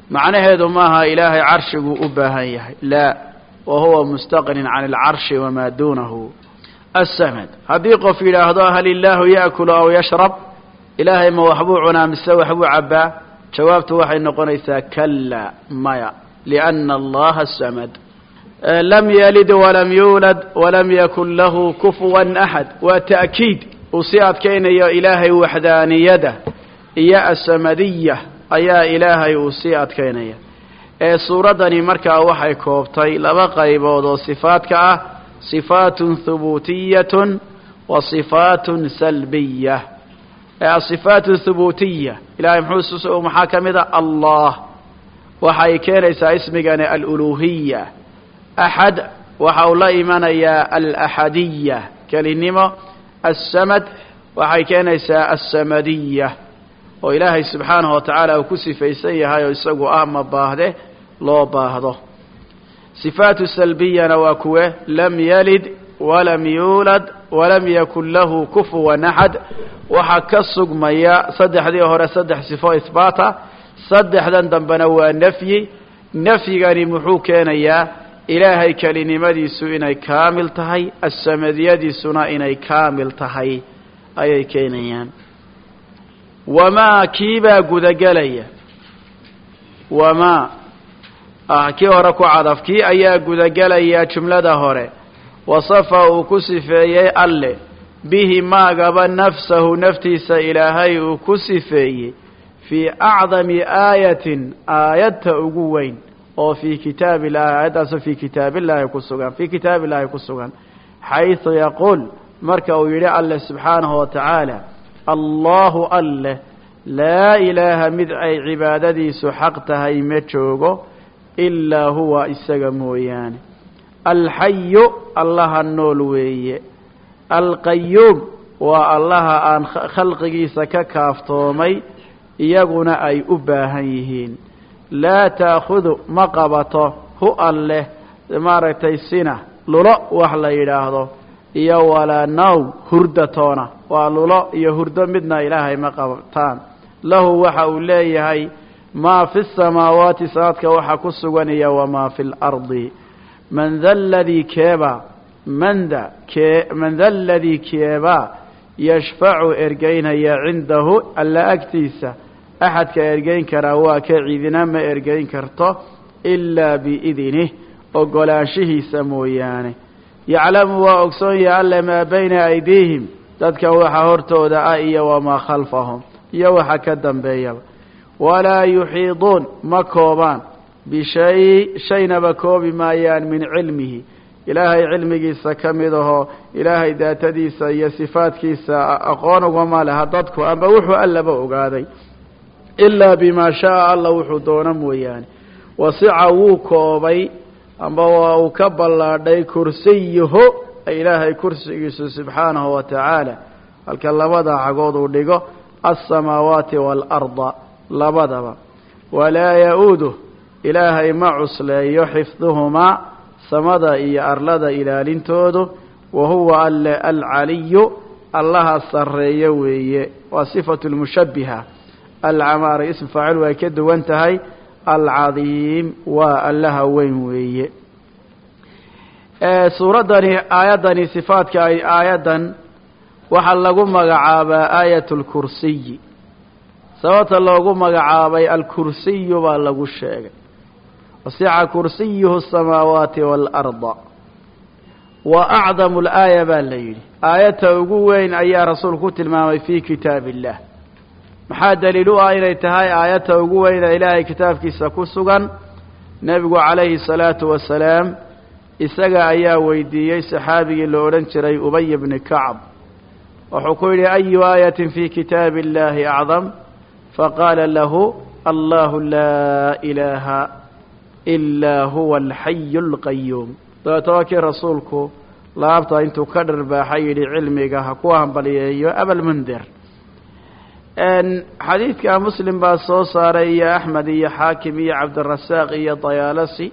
macnaheedu maaha ilaahay carshiguu u baahan yahay laa wa huwa mustaqnin can alcarshi wamaa duunahu asamad haddii qof yidhaahdo hal illaahu ya'kulu aw yashrab ilaahay ma waxbuu cunaa mise waxbuu cabbaa jawaabtu waxay noqonaysaa kala maya lianna allaha samad lam yalid walam yuulad walam yakun lahu kufuwan axad waa ta'kiid uu sii adkaynayo ilaahay waxdaaniyada iyo asamadiya ayaa ilaahay uu sii adkaynaya ee suuraddani markaa waxay koobtay laba qaybood oo sifaadka ah sifaatun hubuutiyatun wa sifaatun salbiya asifaat thubuutiya ilahay muxuu maxaa ka mid a allah waxay keenaysaa ismigani aluluhiya axad waxa uu la imanayaa alaxadiya kelinimo assamad waxay keenaysaa assamadiya oo ilaahay subxaanahu wa tacaala uu ku sifaysan yahay oo isagu ah ma baahde loo baahdo sifaatu salbiyana waa kuwe lam yalid walam yuulad walam yakun lahu kufuwan axad waxaa ka sugmaya saddexdii hore saddex sifo ihbaata saddexdan dambena waa nafyi nafyigani muxuu keenayaa ilaahay kelinimadiisu inay kaamil tahay asamadiyadiisuna inay kaamil tahay ayay keenayaan wamaa kiibaa gudagelaya wamaa ah kii hore ku cadaf kii ayaa gudagelaya jumlada hore wasafa uu ku sifeeyey alle bihi maagaba nafsahu naftiisa ilaahay uu ku sifeeyey fii acdami aayatin aayadta ugu weyn oo fii kitaab illahi aayaddaasoo fii kitaabillahi ku sugan fii kitaab illahi ku sugan xaysu yaquul marka uu yidhi alle subxaanahu wa tacaala allahu alleh laa ilaaha mid ay cibaadadiisu xaq tahay ma joogo ilaa huwa isaga mooyaane alxayu allaha nool weeye alqayuum waa allaha aan khalqigiisa ka kaaftoomay iyaguna ay u baahan yihiin laa taakhudu ma qabato hu alleh maaragtay sina lulo wax la yidhaahdo iyo walaa nawm hurdatoona waa lulo iyo hurdo midna ilaahay ma qabtaan lahu waxa uu leeyahay maa fi samaawaati sanaadka waxa ku sugan iyo wamaa fi lardi man da ladii keeba manda kee man da ladii keebaa yashfacu ergeynaya cindahu alla agtiisa axadka ergeyn karaa waa ka ciidina ma ergeyn karto ilaa biidinih ogolaanshihiisa mooyaane yaclamu waa ogsoon yahay alle maa bayna aydiihim dadka waxa hortooda ah iyo wamaa khalfahum iyo waxa ka dambeeyaba walaa yuxiiduun ma koobaan bishay shaynaba koobi maayaan min cilmihi ilaahay cilmigiisa ka mid ahoo ilaahay daatadiisa iyo sifaadkiisa aqoon ugama leha dadku amba wuxuu allaba ogaaday ilaa bimaa shaaa alla wuxuu doono mooyaane wasica wuu koobay amba waa uu ka ballaadhay kursiyuhu ilaahay kursigiisu subxaanahu wa tacaala halka labada cagood uu dhigo alsamaawaati waalarda labadaba walaa ya-uuduh ilaahay ma cusleeyo xifduhumaa samada iyo arlada ilaalintoodu wa huwa alle alcaliyu allaha sarreeyo weeye waa sifatu lmushabbiha alcamaara ism faacil way ka duwan tahay alcadiim waa allaha weyn weeye suuraddani aayaddani sifaadka ay aayaddan waxaa lagu magacaabaa aayat lkursiyi sababta loogu magacaabay alkursiyu baa lagu sheegay wasica kursiyuhu asamaawaati waalarda wa acdamu laaya baa la yidhi aayadta ugu weyn ayaa rasuulku ku tilmaamay fii kitaab illah maxaa daliil u ah inay tahay aayadta ugu weyna ilaahay kitaabkiisa ku sugan nebigu calayhi salaatu wasalaam isaga ayaa weydiiyey saxaabigii la odhan jiray ubay bni kacb wuxuu ku yidhi ayu aayatin fii kitaabi illahi acdam faqaala lahu allahu laa ilaaha ilaa huwa alxayu alqayuum dabeeta waa kii rasuulku laabta intuu ka dharbaaxay yidhi cilmiga ha ku hambaliyeeyo abalmundir xadiidka muslim baa soo saaray iyo axmed iyo xaakim iyo cabdirasaaq iyo dayaalasi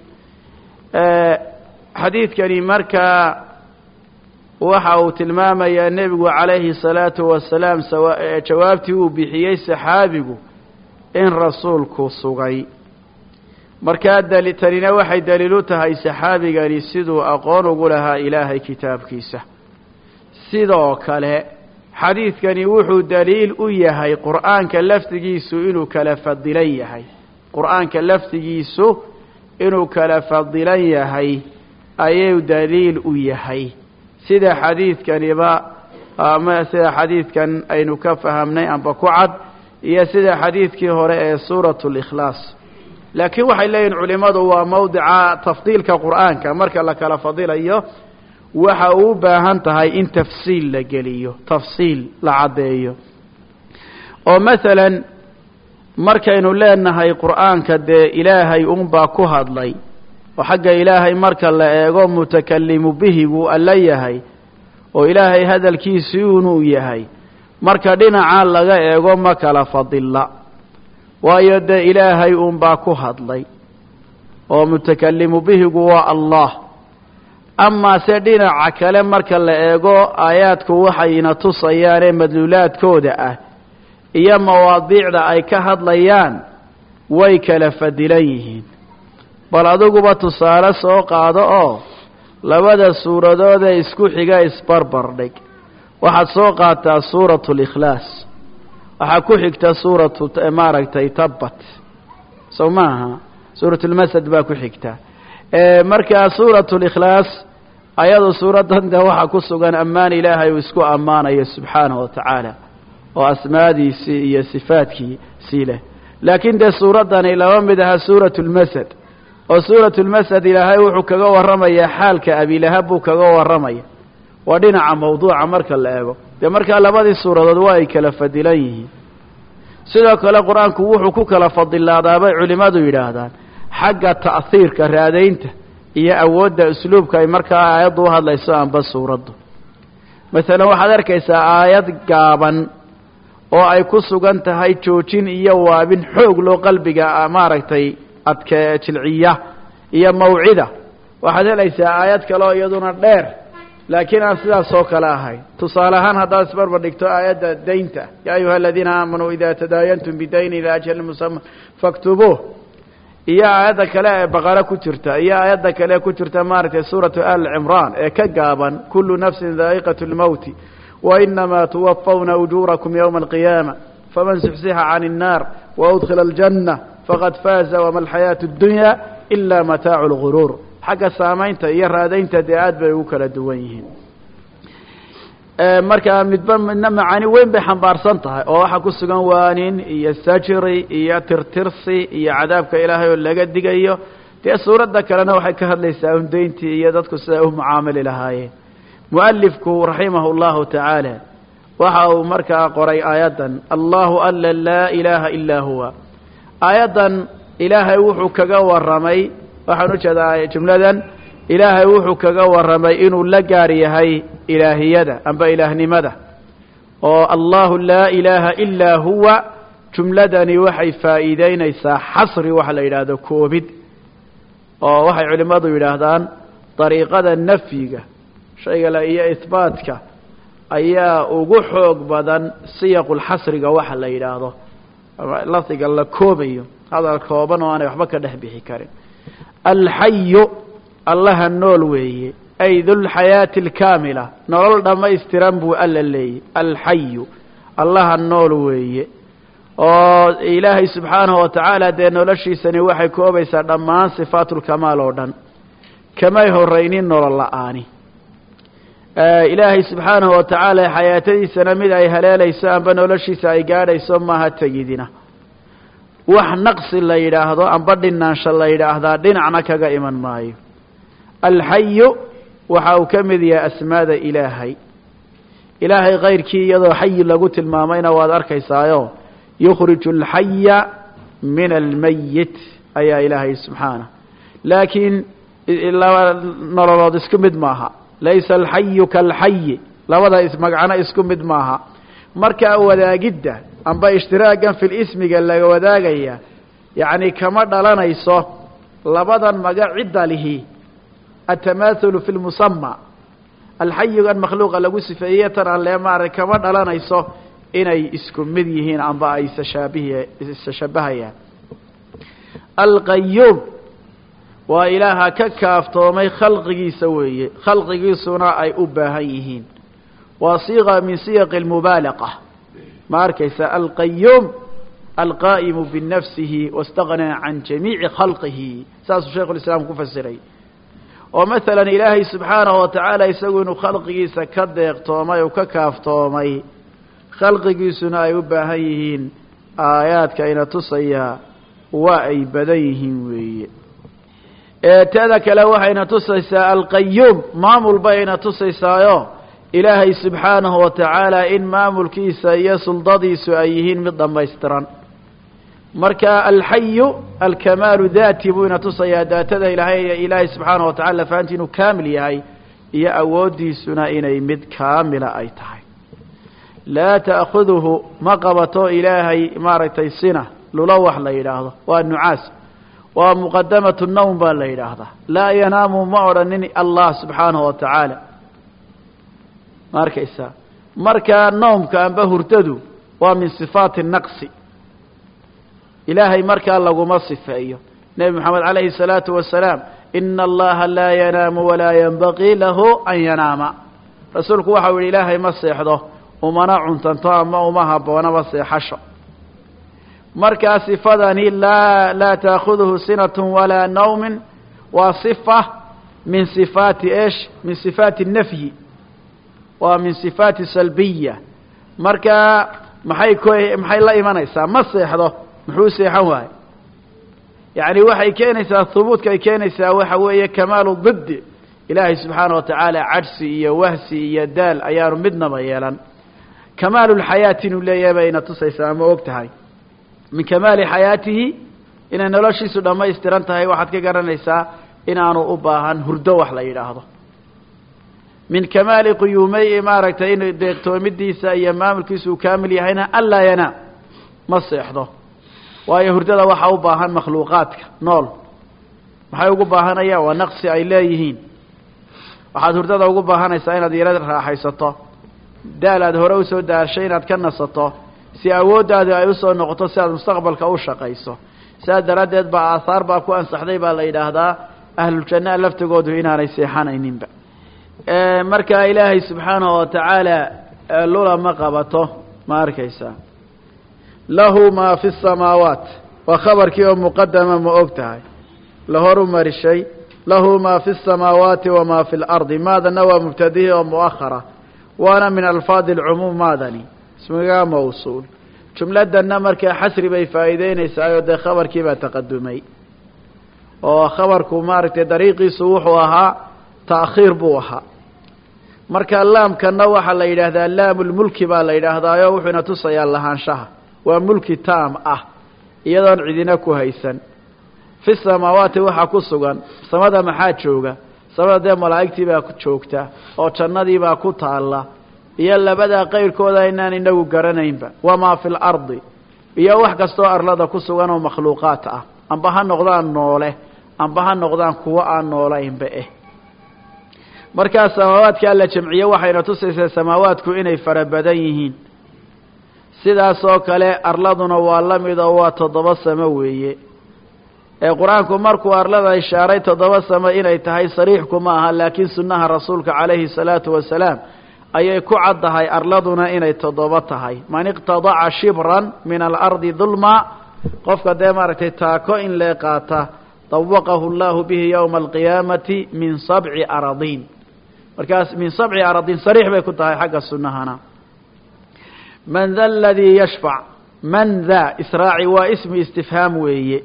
xadiidkani markaa waxa uu tilmaamayaa nebigu calayhi salaatu wasalaam jawaabtii uu bixiyey saxaabigu in rasuulku sugay markaa dali tanina waxay daliil u tahay saxaabigani siduu aqoon ugu lahaa ilaahay kitaabkiisa sidoo kale xadiidkani wuxuu daliil u yahay qur'aanka laftigiisu inuu kala fadilan yahay qur'aanka laftigiisu inuu kala fadilan yahay ayuu daliil u yahay sida xadiidkaniba ama sida xadiidkan aynu ka fahamnay amba ku cad iyo sida xadiidkii hore ee suuratu likhlaas laakiin waxay leeyihin culimmadu waa mawdica tafdiilka qur'aanka marka la kala fadilayo waxa uu u baahan tahay in tafsiil la geliyo tafsiil la caddeeyo oo masalan markaynu leenahay qur'aanka dee ilaahay unbaa ku hadlay oo xagga ilaahay marka la eego mutakalimu bihiguu alla yahay oo ilaahay hadalkiisii unuu yahay marka dhinaca laga eego ma kala fadilla waayo dee ilaahay unbaa ku hadlay oo mutakalimu bihigu waa allah amaa se dhinaca kale marka la eego aayaadku waxayna tusayaanee madluulaadkooda ah iyo mawaadiicda ay ka hadlayaan way kala fadilan yihiin bal adiguba tusaale soo qaado oo labada suuradoodee isku xiga isbarbar dhig waxaad soo qaataa suuratu likhlaas waxaa ku xigta suuratu maaragtay tabbat sow maaha suuratulmasad baa ku xigta markaa suuratu likhlaas ayadu suuraddan de waxaa ku sugan ammaan ilaahay uu isku ammaanayo subxaanahu wa tacaala oo asmaadiisii iyo sifaadkiisii leh laakiin dee suuraddani laba mid aha suuratu lmasad oo suuratu lmasad ilaahay wuxuu kaga warramayaa xaalka abilahab buu kaga warramaya waa dhinaca mawduuca marka la eego dee markaa labadii suuradood waa ay kala fadilan yihiin sidoo kale qur-aanku wuxuu ku kala fadilaadaa bay culimmadu yidhaahdaan xagga ta'hiirka raadaynta iyo awoodda usluubka ay markaa aayaddu u hadlayso amba suuraddu masalan waxaad arkaysaa aayad gaaban oo ay ku sugan tahay joojin iyo waabin xoog loo qalbiga maaragtay adke jilciya iyo mawcida waxaad helaysaa aayad kale oo iyaduna dheer laakiin aan sidaas oo kale ahayn tusaale ahaan haddaad isbarbar dhigto aayadda daynta yaa ayuha aladiina aamanuu ida tadaayantum bidayni ilaa ajali musama faktubuuh iyo aayadda kale ee baqara ku jirta iyo aayadda kale ku jirta maaragtay suuratu al cimraan ee ka gaaban kulu nafsin daa'iqat lmowti wainamaa tuwafawna ujuurakum ywma alqiyaama faman suxsixa can الnaar waudkila aljanna faqad faaza wama alxayaatu اdunya ila mataacu lguruur xagga saamaynta iyo raadaynta dee aad bay ugu kala duwan yihiin markaa midba midna macaani weyn bay xambaarsan tahay oo waxaa ku sugan waanin iyo sajri iyo tirtirsi iyo cadaabka ilaahay oo laga digayo dee suuradda kalena waxay ka hadlaysaa undayntii iyo dadku siday u mucaamili lahaayeen mualifku raximahu llahu tacaala waxa uu markaa qoray aayaddan allahu alla laa ilaaha ilaa huwa aayaddan ilaahay wuxuu kaga warramay waxaan u jeedaa jumladan ilaahay wuxuu kaga warramay inuu la gaar yahay ilaahiyada amba ilaahnimada oo allahu laa ilaaha ilaa huwa jumladani waxay faa'iideynaysaa xasri waxa la yidhaahdo koobid oo waxay culimmadu yidhaahdaan dariiqada nafyiga shaygale iyo ihbaatka ayaa ugu xoog badan siyaqulxasriga waxa la yidhaahdo lafdiga la koobayo hadal kooban oo aanay waxba ka dhex bixi karin alxayu allaha nool weeye ay dulxayaati alkaamila nolol dhammaystiran buu alla leeyay alxayu allaha nool weeye oo ilaahay subxaanahu wa tacaala dee noloshiisani waxay koobaysaa dhammaan sifaatulkamaal oo dhan kamay horaynin nolol la-aani ilaahay subxaanahu wa tacaala xayaatadiisana mid ay haleelayso amba noloshiisa ay gaadhayso maaha tegidina wax naqsi la yidhaahdo amba dhinaansha la yidhaahdaa dhinacna kaga iman maayo alxayu waxa uu ka mid yahay asmaada ilaahay ilaahay kayrkii iyadoo xayi lagu tilmaamayna waad arkaysaayo yukhriju alxaya min almayit ayaa ilaahay subxaanah laakiin laba nololood isku mid maaha laysa alxayu kaalxayi labada ismagcano isku mid maaha markaa wadaagidda amba ishtiraagan fil ismiga laga wadaagaya yacni kama dhalanayso labadan maga cidda lihi atamaahulu fi lmusama alxayigan makhluuqa lagu sifeeyey tan alle maara kama dhalanayso inay isku mid yihiin amba ay isshaabih isshabahayaan alqayuum waa ilaaha ka kaaftoomay khalqigiisa weeye khalqigiisuna ay u baahan yihiin waa siiqa min siyaqi lmubaalaqa ma arkaysa alqayuum alqaa'imu binafsihi wastaghnaa can jamiici khalqihi saasuu shaykhu lislaam ku fasiray oo masalan ilaahay subxaanahu wa tacaala isagu inuu khalqigiisa ka deeqtoomay oo ka kaaftoomay khalqigiisuna ay u baahan yihiin aayaadka ina tusaya waa ay badan yihiin weeye teeda kale waxayna tusaysaa alqayuum maamul bayna tusaysaayo ilaahay subxaanahu wa tacaala in maamulkiisa iyo suldadiisu ay yihiin mid dhammaystiran marka alxayu alkamaalu daati buu ina tusayaa daatada ilaahay ilaahay subxaanahu wa tacala lafahanti inuu kaamil yahay iyo awooddiisuna inay mid kaamila ay tahay laa ta'khuduhu ma qabato ilaahay maaragtay sina lula wax la yidhaahdo waa nucaas waa muqadamatu nawm baa la yidhaahdaa laa yanaamu ma odhanin allah subxaanahu wa tacaala ma arkaysaa marka noomka amba hurdadu waa min sifaati naqsi ilaahay markaa laguma sifeeyo nebi moxamed calayhi الsalaatu wasalaam ina allaha laa yanaamu walaa yanbaqii lahu an yanaama rasuulku waxau yihi ilaahay ma seexdo umana cuntanto ama uma haboonaba seexasho markaa sifadani laa laa taakhuduhu sinat walaa nawmin waa sifa min sifaati esh min sifaati nafyi waa min sifaati salbiya marka maxay k maxay la imanaysaa ma seexdo muxuu seexan waayo yacni waxay keenaysaa hubuudka ay keenaysaa waxa weeye kamaalu diddi ilaahay subxaana wa tacaala cadhsi iyo wahsi iyo daal ayaanu midnaba yeelan kamaalulxayaati inuu leeyahay bayna tusaysaa ama og tahay min kamaali xayaatihi inay noloshiisu dhammaystiran tahay waxaad ka garanaysaa inaanu u baahan hurdo wax la yidhaahdo min kamaali quyuumey maaragtay in deeqtoomidiisa iyo maamulkiisa uu kaamil yahayna anlaa yanaam ma seexdo waayo hurdada waxaa u baahan makhluuqaadka nool maxay ugu baahanayaan waa naqsi ay leeyihiin waxaad hurdada ugu baahanaysaa inaad yaro raaxaysato daal aad hore usoo daashay inaad ka nasato si awooddaadi ay usoo noqoto si aad mustaqbalka u shaqayso sidaas daraaddeed baa aahaar baa ku ansaxday baa la yidhaahdaa ahluljanna laftigoodu inaanay seexanayninba marka ilaahay subxaanahu wa tacaala lula ma qabato ma arkaysaa lahu maa fi samaawaat waa khabarkii oo muqadama ma og tahay la horu marishay lahu maa fi samaawaati wamaa fi lardi maadana waa mubtadihi oo mu'ahara waana min alfaadi alcumuum maadani ismigaa mawsuul jumladanna markaa xasri bay faa'iideynaysaayoo dee khabarkii baa taqadumay oo khabarku maaragtay dariiqiisu wuxuu ahaa ta'khiir buu ahaa marka laamkana waxaa la yidhaahdaa laamulmulki baa la yidhaahdaayo wuxuuna tusayaa lahaanshaha waa mulki taam ah iyadoon cidina ku haysan fi samaawaati waxaa ku sugan samada maxaa jooga samada dee malaa'igtii baa joogta oo jannadii baa ku taalla iyo labadaa qayrkooda inaan inagu garanaynba wamaa fi lardi iyo wax kastoo arlada ku sugan oo makhluuqaat ah amba ha noqdaan noole amba ha noqdaan kuwo aan noolaynba eh markaa samaawaadka alla jamciye waxayna tusaysaa samaawaadku inay fara badan yihiin sidaas oo kale arladuna waa la mid oo waa toddoba samo weeye ee qur-aanku markuu arlada ishaaray toddoba samo inay tahay sariixku ma aha laakiin sunnaha rasuulka calayhi salaatu wasalaam ayay ku caddahay arladuna inay toddoba tahay man iqtadaca shibran min alardi dulma qofka dee maaragtay taako in lee qaata dawaqahu allahu bihi yowma alqiyaamati min sabci aradiin markaas min sabci aradiin sariix bay ku tahay xagga sunnahana man da aladii yashfac man da israaci waa ismi istifhaam weeye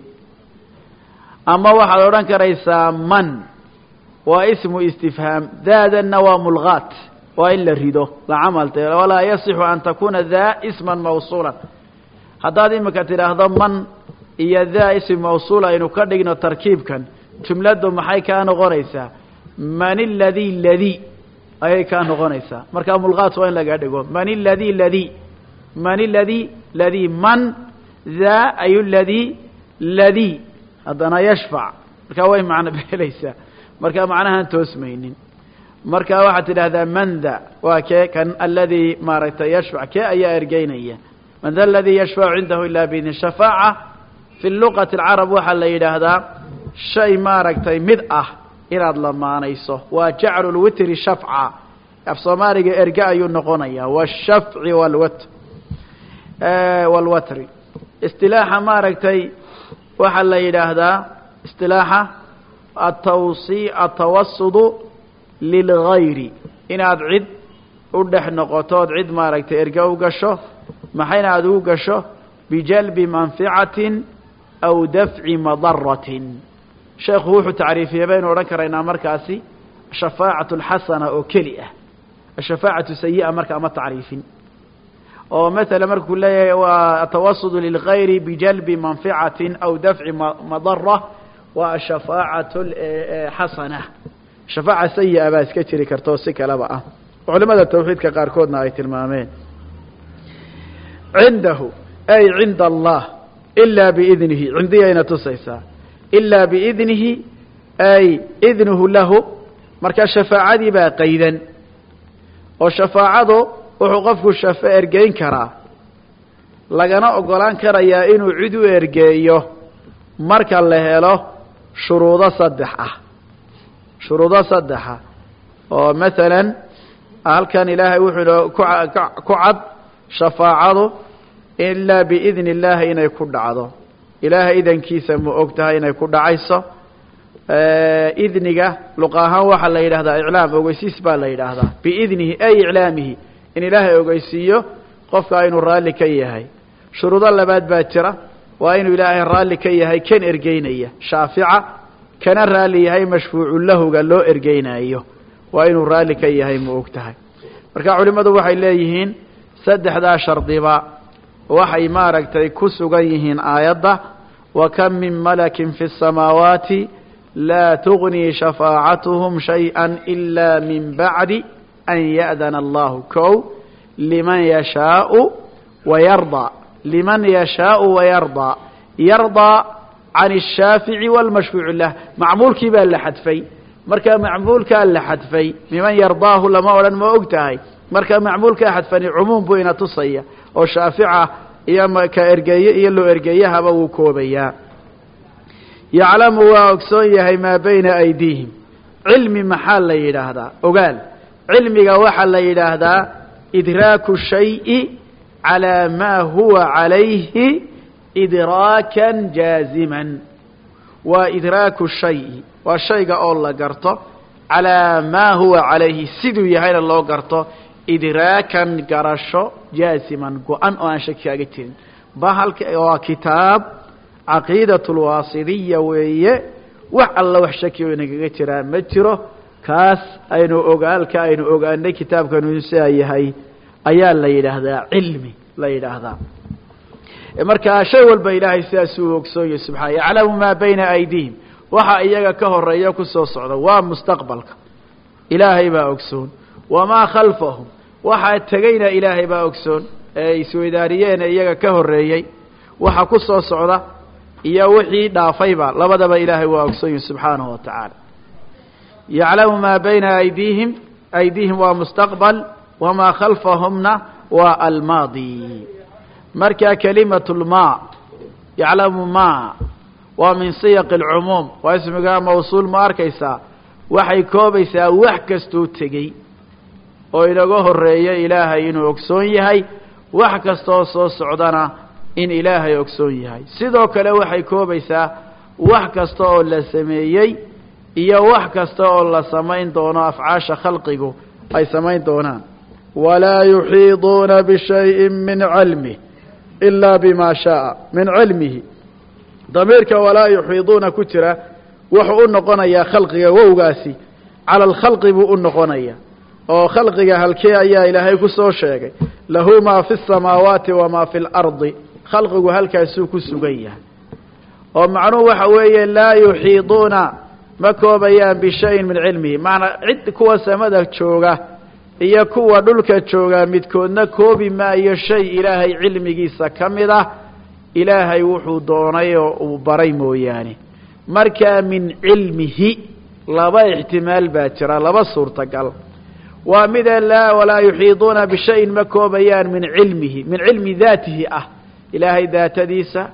ama waxaad odhan karaysaa man waa ismu istifhaam daadanna waa mulgaat waa in la rido la camalta walaa yasixu an takuna daa isman mawsuulan haddaad imika tidhaahdo man iyo daa ismi mawsuul aynu ka dhigno tarkiibkan jumladdu maxay kaa noqonaysaa man iladii ladii ayay kaa noqonaysaa markaa mulgaat waa in laga dhigo man iladii ladii man iladii ladii man daa ay ladii ladii haddana yashfac markaa way macno beelaysaa markaa macnahaan toosmaynin marka waxaad tidhahdaa man da waa kee kan aladii maaragtay yashfac kee ayaa ergeynaya man da aladii yashfacu cindahu ilaa biidni shafaaca fi luqati alcarab waxaa la yidhaahdaa shay maaragtay mid ah inaad lamaanayso waa jaclu lwitri shafca af soomaaliga erge ayuu noqonayaa washafci walwat walwatri istilaaxa maaragtay waxaa la yidhaahdaa istilaaxa atawsi atawasudu lilgayri inaad cid u dhex noqoto ood cid maaragtay erge u gasho maxayna aada ugu gasho bijalbi manficatin aw dafci madaratin sheekhu wuxuu tacriifiyey baynu odhan karaynaa markaasi shafaacatu alxasana oo keli ah ashafaacatu sayi'a marka ama tacriifin oo maala markuu leeyahay waa atawasudu lilgayri bijalbi manficatin aw dafci madara waa ashafaacatu xasana shafaaca sayi'a baa iska jiri karta oo si kaleba ah culimada tawxiidka qaarkoodna ay tilmaameen cindahu ay cinda allah ilaa biidnihi cindiyayna tusaysaa ilaa biidnihi ay idnuhu lahu marka shafaacadii baa qaydan oo shafaacadu wuxuu qofku shafe ergeyn karaa lagana ogolaan karayaa inuu cid u ergeeyo marka la helo shuruudo saddex ah shuruudo saddexa oo masalan halkan ilaahay wuxuu ino ku cad shafaacadu ilaa biidni illaahi inay ku dhacdo ilaahay idankiisa ma og tahay inay ku dhacayso idniga luqa ahaan waxaa la yidhahdaa iclaam ogeysiis baa la yidhaahdaa biidnihi ay iclaamihi in ilaahay ogeysiiyo qofka inuu raalli ka yahay shuruudo labaad baa jira waa inuu ilaahay raalli ka yahay kan ergeynaya shaafica kana raalli yahay mashfuucu lahuga loo ergeynayo waa inuu raalli ka yahay ma og tahay marka culimmadu waxay leeyihiin saddexdaa shardiba waxay maaragtay ku sugan yihiin aayadda wa kam min malakin fi الsamaawaati laa tugnii shafaacatuhum shayئa ila min bacdi an ya'dana allahu kow liman yashaau wayardaa liman yashaau wayardaa yardaa can الshaafici wاlmashfuuc lah macmuulkii baa la xadfay marka macmuulkaa la xadfay miman yardaahu lama odhan ma og tahay marka macmuulkaa xadfani cumuum buu ina tusaya oo shaafica iyo ka ergeeye iyo loo ergeeyahaba wuu koobayaa yaclamu waa ogsoon yahay maa bayna aydiihim cilmi maxaa la yidhaahdaa ogaal cilmiga waxaa la yidhaahdaa idraaku shayi calaa maa huwa calayhi idraakan jaaziman waa idraaku shayi waa shayga oo la garto calaa maa huwa calayhi siduu yahayna loo garto idraakan garasho jaasiman go-an oo aan shaki kaaga jirin bahalka waa kitaab caqiidat lwaasidiya weeye wax alla wax shaki oo inagaga jiraa ma jiro kaas aynu ogaalka aynu ogaanay kitaabkanu sidaa yahay ayaa la yidhaahdaa cilmi la yidhaahdaa marka shay walba ilaahay sidaasuu ogsoonyahy subxana yaclamu maa bayna aydiihim waxa iyaga ka horeeya kusoo socda waa mustaqbalka ilaahay baa ogsoon wamaa khalfahum waxaa tegeyna ilaahay baa ogsoon ee isweydaariyeen iyaga ka horeeyey waxa ku soo socda iyo wixii dhaafayba labadaba ilaahay waa ogsoon yahi subxaanahu wa tacaala yaclamu maa bayna aydiihim aydiihim waa mustaqbal wamaa khalfahumna waa almaadi marka kelimatu lmaa yaclamu maa waa min siyaqi alcumuum waa ismigaa mawsuul ma arkaysaa waxay koobaysaa wax kastuu tegey oo inaga horeeya ilaahay inuu ogsoon yahay wax kastaoo soo socdana in ilaahay ogsoon yahay sidoo kale waxay koobaysaa wax kasta oo la sameeyey iyo wax kasta oo la samayn doono afcaasha khalqigu ay samayn doonaan walaa yuxiiduuna bishayin min cilmih ilaa bima shaaa min cilmihi damiirka walaa yuxiiduuna ku jira wuxuu u noqonayaa khalqiga wowgaasi cala alkhalqi buu u noqonaya oo khalqiga halkee ayaa ilaahay ku soo sheegay lahu maa fi الsamaawaati wamaa fi اlardi khalqigu halkaasuu ku sugan yahay oo macnuhu waxa weeye laa yuxiiduuna ma koobayaan bishayin min cilmihi macanaa cid kuwa samada jooga iyo kuwa dhulka jooga midkoodna koobi maayo shay ilaahay cilmigiisa ka mid ah ilaahay wuxuu doonay oo uu baray mooyaane markaa min cilmihi laba ixtimaal baa jira laba suurtagal waa midee laa walaa yuxiiduuna bishayin ma koobayaan min cilmihi min cilmi daatihi ah ilaahay daatadiisa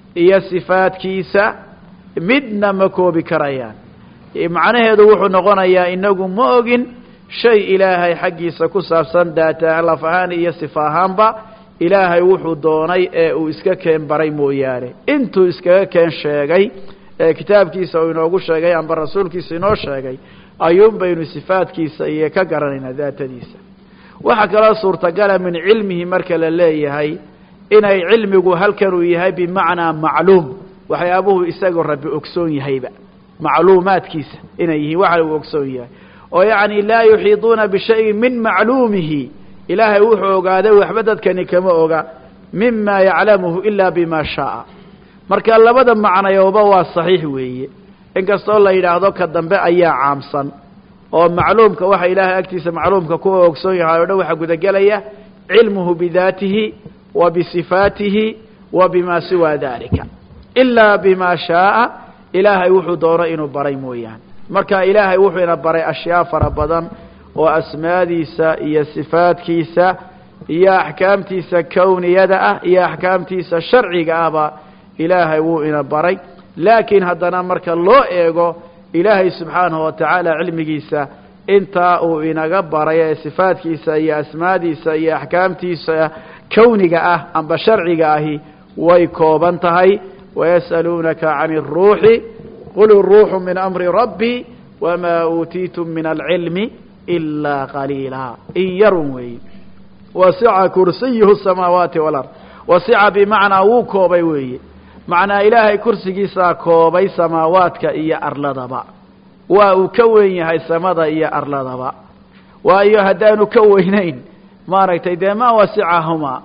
iyo sifaadkiisa midna ma koobi karayaan macnaheedu wuxuu noqonayaa inagu ma ogin shay ilaahay xaggiisa ku saabsan daata laf ahaan iyo sifa ahaanba ilaahay wuxuu doonay ee uu iska keen baray mooyaane intuu iskaga keen sheegay ee kitaabkiisa uu inoogu sheegay amba rasuulkiisa inoo sheegay ayuun baynu sifaadkiisa iyo ka garanaynaa daatadiisa waxaa kaloo suurtagala min cilmihi marka la leeyahay inay cilmigu halkan uu yahay bimacnaa macluum waxyaabuhu isagoo rabbi ogsoon yahayba macluumaadkiisa inay yihiin waxa uu ogsoon yahay oo yacni laa yuxiiduuna bishayin min macluumihi ilaahay wuxuu ogaaday waxba dadkani kama oga mima yaclamuhu ila bima shaaa marka labada macnayooba waa saxiix weeye inkastoo la yidhaahdo ka dambe ayaa caamsan oo macluumka waxa ilaahay agtiisa macluumka kuwa ogsoon yahay o dhan waxaa gudagelaya cilmuhu bidaatihi wa bisifaatihi wa bima siwa dalika ilaa bima shaaa ilaahay wuxuu doono inuu baray mooyaane marka ilaahay wuxuu ina baray ashyaa fara badan oo asmaadiisa iyo sifaadkiisa iyo axkaamtiisa kowniyada ah iyo axkaamtiisa sharciga ahba ilaahay wuu ina baray laakiin haddana marka loo eego ilaahay subxaanahu watacaala cilmigiisa intaa uu inaga baray ee sifaadkiisa iyo asmaadiisa iyo axkaamtiisa kowniga ah amba sharciga ahi way kooban tahay wayas'aluunaka can اruuxi qul iruuxu min amri rabbi wma uutiitum min alcilmi ilaa qaliila in yarun weeye wasica kursiyuhu samaawaati walard wasica bimacnaa wuu koobay weeye macnaa ilaahay kursigiisaa koobay samaawaadka iyo arladaba waa uu ka weyn yahay samada iyo arladaba waayo haddaanu ka weynayn maaragtay dee ma wasicahumaa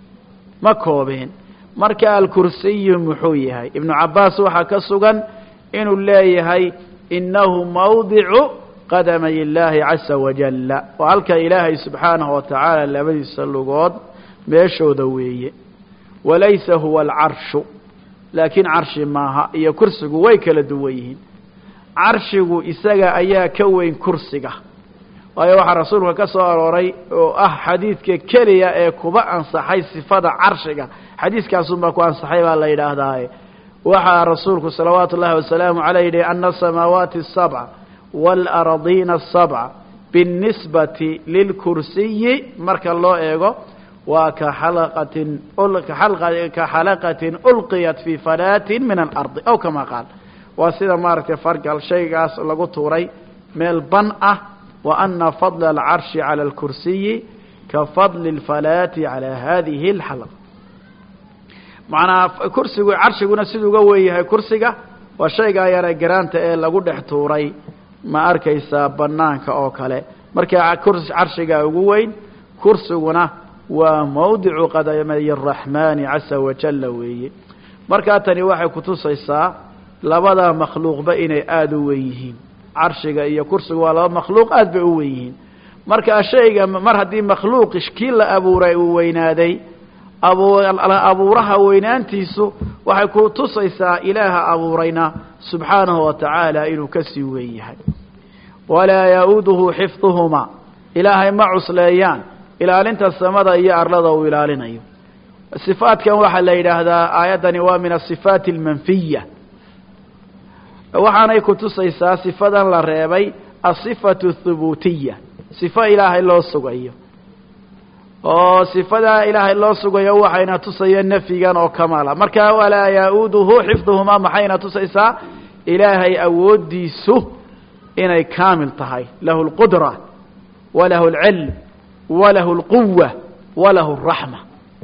ma koobeen marka alkursiyu muxuu yahay ibnu cabaas waxaa ka sugan inuu leeyahay inahu mawdicu qadamay illaahi casa wajalla oo halka ilaahay subxaanahu watacaala labadiisa lugood meeshooda weeye walaysa huwa alcarshu laakiin carshi maaha iyo kursigu way kala duwan yihiin carshigu isaga ayaa ka weyn kursiga waayo waxaa rasuulka ka soo arooray oo ah xadiidka keliya ee kuba ansaxay sifada carshiga xadiiskaasunbaa ku ansaxay baa la yidhaahdaaye waxaa rasuulku salawaatu ullahi wasalaamu caleyh yihi ana asamaawaati asabca waalaradiina asabca biاnnisbati lilkursiyi marka loo eego waa ka xalaqatin ka xalaqatin ulqiyat fii falaatin min alardi aw kama qaal waa sida maaragtay fargal shaygaas lagu tuuray meel ban ah wa ana fadla alcarshi cala alkursiyi ka fadli اlfalaati cala hadihi اlxalqa macnaa kursigu carshiguna siduu uga wen yahay kursiga waa shaygaa yara garaanta ee lagu dhex tuuray ma arkaysaa banaanka oo kale marka carshigaa ugu weyn kursiguna waa mawdicu qadamay araxmaani casa wajalla weeye markaa tani waxay kutusaysaa labada makhluuqba inay aada u wen yihiin carshiga iyo kursigu waa laba makhluuq aad bay u wen yihiin marka shayga mar haddii makhluuq kii la abuuray uu weynaaday abuuraha weynaantiisu waxay ku tusaysaa ilaaha abuurayna subxaanahu wa tacaala inuu kasii weyn yahay walaa ya-uuduhu xifduhumaa ilaahay ma cusleeyaan ilaalinta samada iyo arlada uu ilaalinayo sifaatkan waxaa la yidhaahdaa aayaddani waa min asifaati almanfiya waxaanay kutusaysaa sifadan la reebay asifatu thubuutiya sifo ilaahay loo sugayo oo sifadaa ilaahay loo sugayo waxayna tusaya nafyigan oo kamaala marka walaa ya-uuduhu xifduhumaa maxayna tusaysaa ilaahay awooddiisu inay kaamil tahay lahu اlqudra walahu اlcilm walahu اlquwa walahu الraxma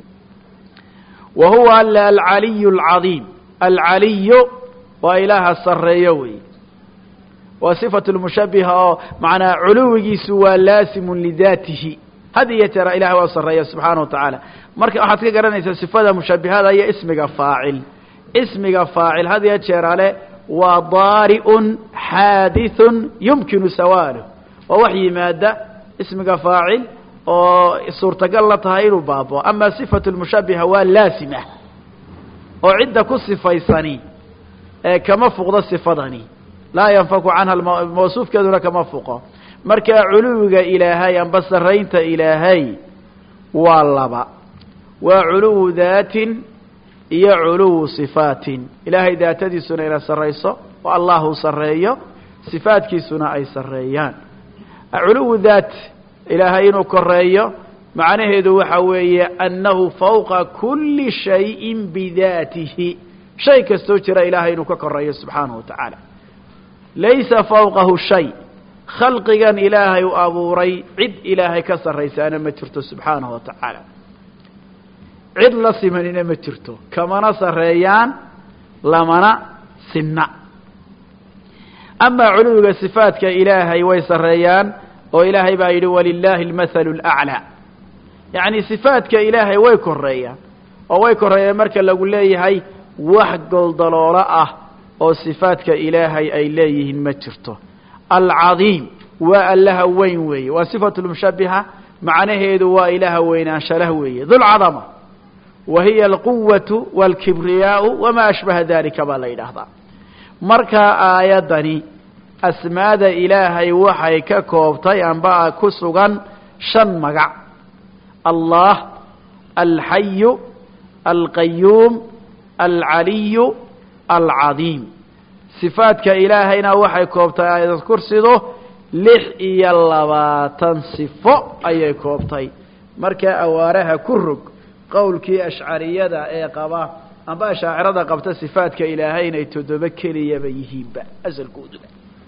wa huwa alla alcaliy اlcadiim alcaliyu waa ilaaha sareeyo wey waa sifatu lmushabiha oo macnaa culuwigiisu waa laasimu lidaatihi had iyo jeera ilahay waa sareeya subxaana wa tacaala marka waxaad ka garanaysaa sifada mushabihada iyo ismiga faacil ismiga faacil had iyo jeerale waa daari'un xaadithun yumkinu sawaaluh waa wax yimaada ismiga faacil oo suurtagal la tahay inuu baabo ama sifatu lmushabiha waa laasima oo cidda ku sifaysani ee kama fuqdo sifadani laa yanfaku canha mawsuufkeeduna kama fuqo marka culuwiga ilaahay amba saraynta ilaahay waa laba waa culuwu daatin iyo culuwu sifaatin ilaahay daatadiisuna ina sarrayso oo allahu sarreeyo sifaadkiisuna ay sarreeyaan culuwu daat ilaahay inuu koreeyo macnaheedu waxa weeye annahu fawqa kuli shayin bidaatihi shay kastoo jira ilaahay inuu ka koreeyo subxaanahu wa tacaala laysa fawqahu shay khalqigan ilaahay u abuuray cid ilaahay ka sarraysaana ma jirto subxaanahu wa tacaala cid la simanina ma jirto kamana sarreeyaan lamana sinna amaa culuwiga sifaadka ilaahay way sarreeyaan oo ilaahay baa yidhi walilaahi almathalu alaclaa yacni sifaadka ilaahay way koreeyaan oo way koreeyaan marka lagu leeyahay wax goldaloolo ah oo sifaadka ilaahay ay leeyihiin ma jirto alcadiim waa allaha weyn weeye waa sifatu lmushabiha macnaheedu waa ilaaha weynaanshalah weeye dulcadama wa hiya alquwatu walkibriyaau wamaa ashbaha dalika baa la yidhaahdaa markaa aayaddani asmaada ilaahay waxay ka koobtay amba ku sugan shan magac allah alxayu alqayuum alcaliyu alcadiim sifaadka ilaahayna waxay koobtay aayad kursidu lix iyo labaatan sifo ayay koobtay markaa awaaraha ku rog qowlkii ashcariyada ee qaba amba ashaacirada qabta sifaadka ilaahay inay toddoba keliyaba yihiinba asalkooduba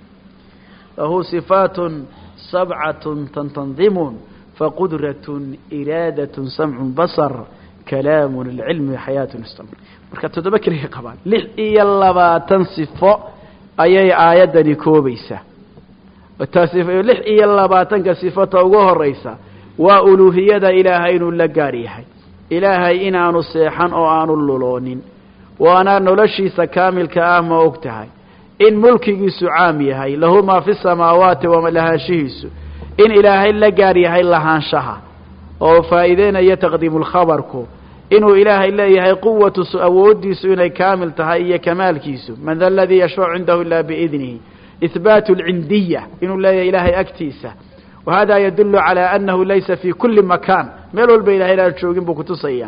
lahu sifaatun sabcatun tantandimun faqudratun iraadatun samcun basar kalaamun alcilmi xayaatun istamr marka toddoba keliya qabaan lix iyo labaatan sifo ayay aayaddani koobaysaa taas lix iyo labaatanka sifota ugu horeysa waa uluuhiyada ilaahay inuu la gaar yahay ilaahay inaanu seexan oo aanu luloonin waana noloshiisa kaamilka ah ma og tahay in mulkigiisu caam yahay lahu maa fi samaawaati wa lahaanshihiisu in ilaahay la gaar yahay lahaanshaha oo faa'iideynaya taqdiimulkhabarku inuu ilaahay leeyahay quwatu awoodiisu inay kaamil tahay iyo kamaalkiisu man da aladii yashfacu cindahu ila biidnihi ihbaatu alcindiya inuu leeyahay ilaahay agtiisa wa hada yadulu calى anahu laysa fi kuli makan meel walba ilahay inaan joogin buu kutusaya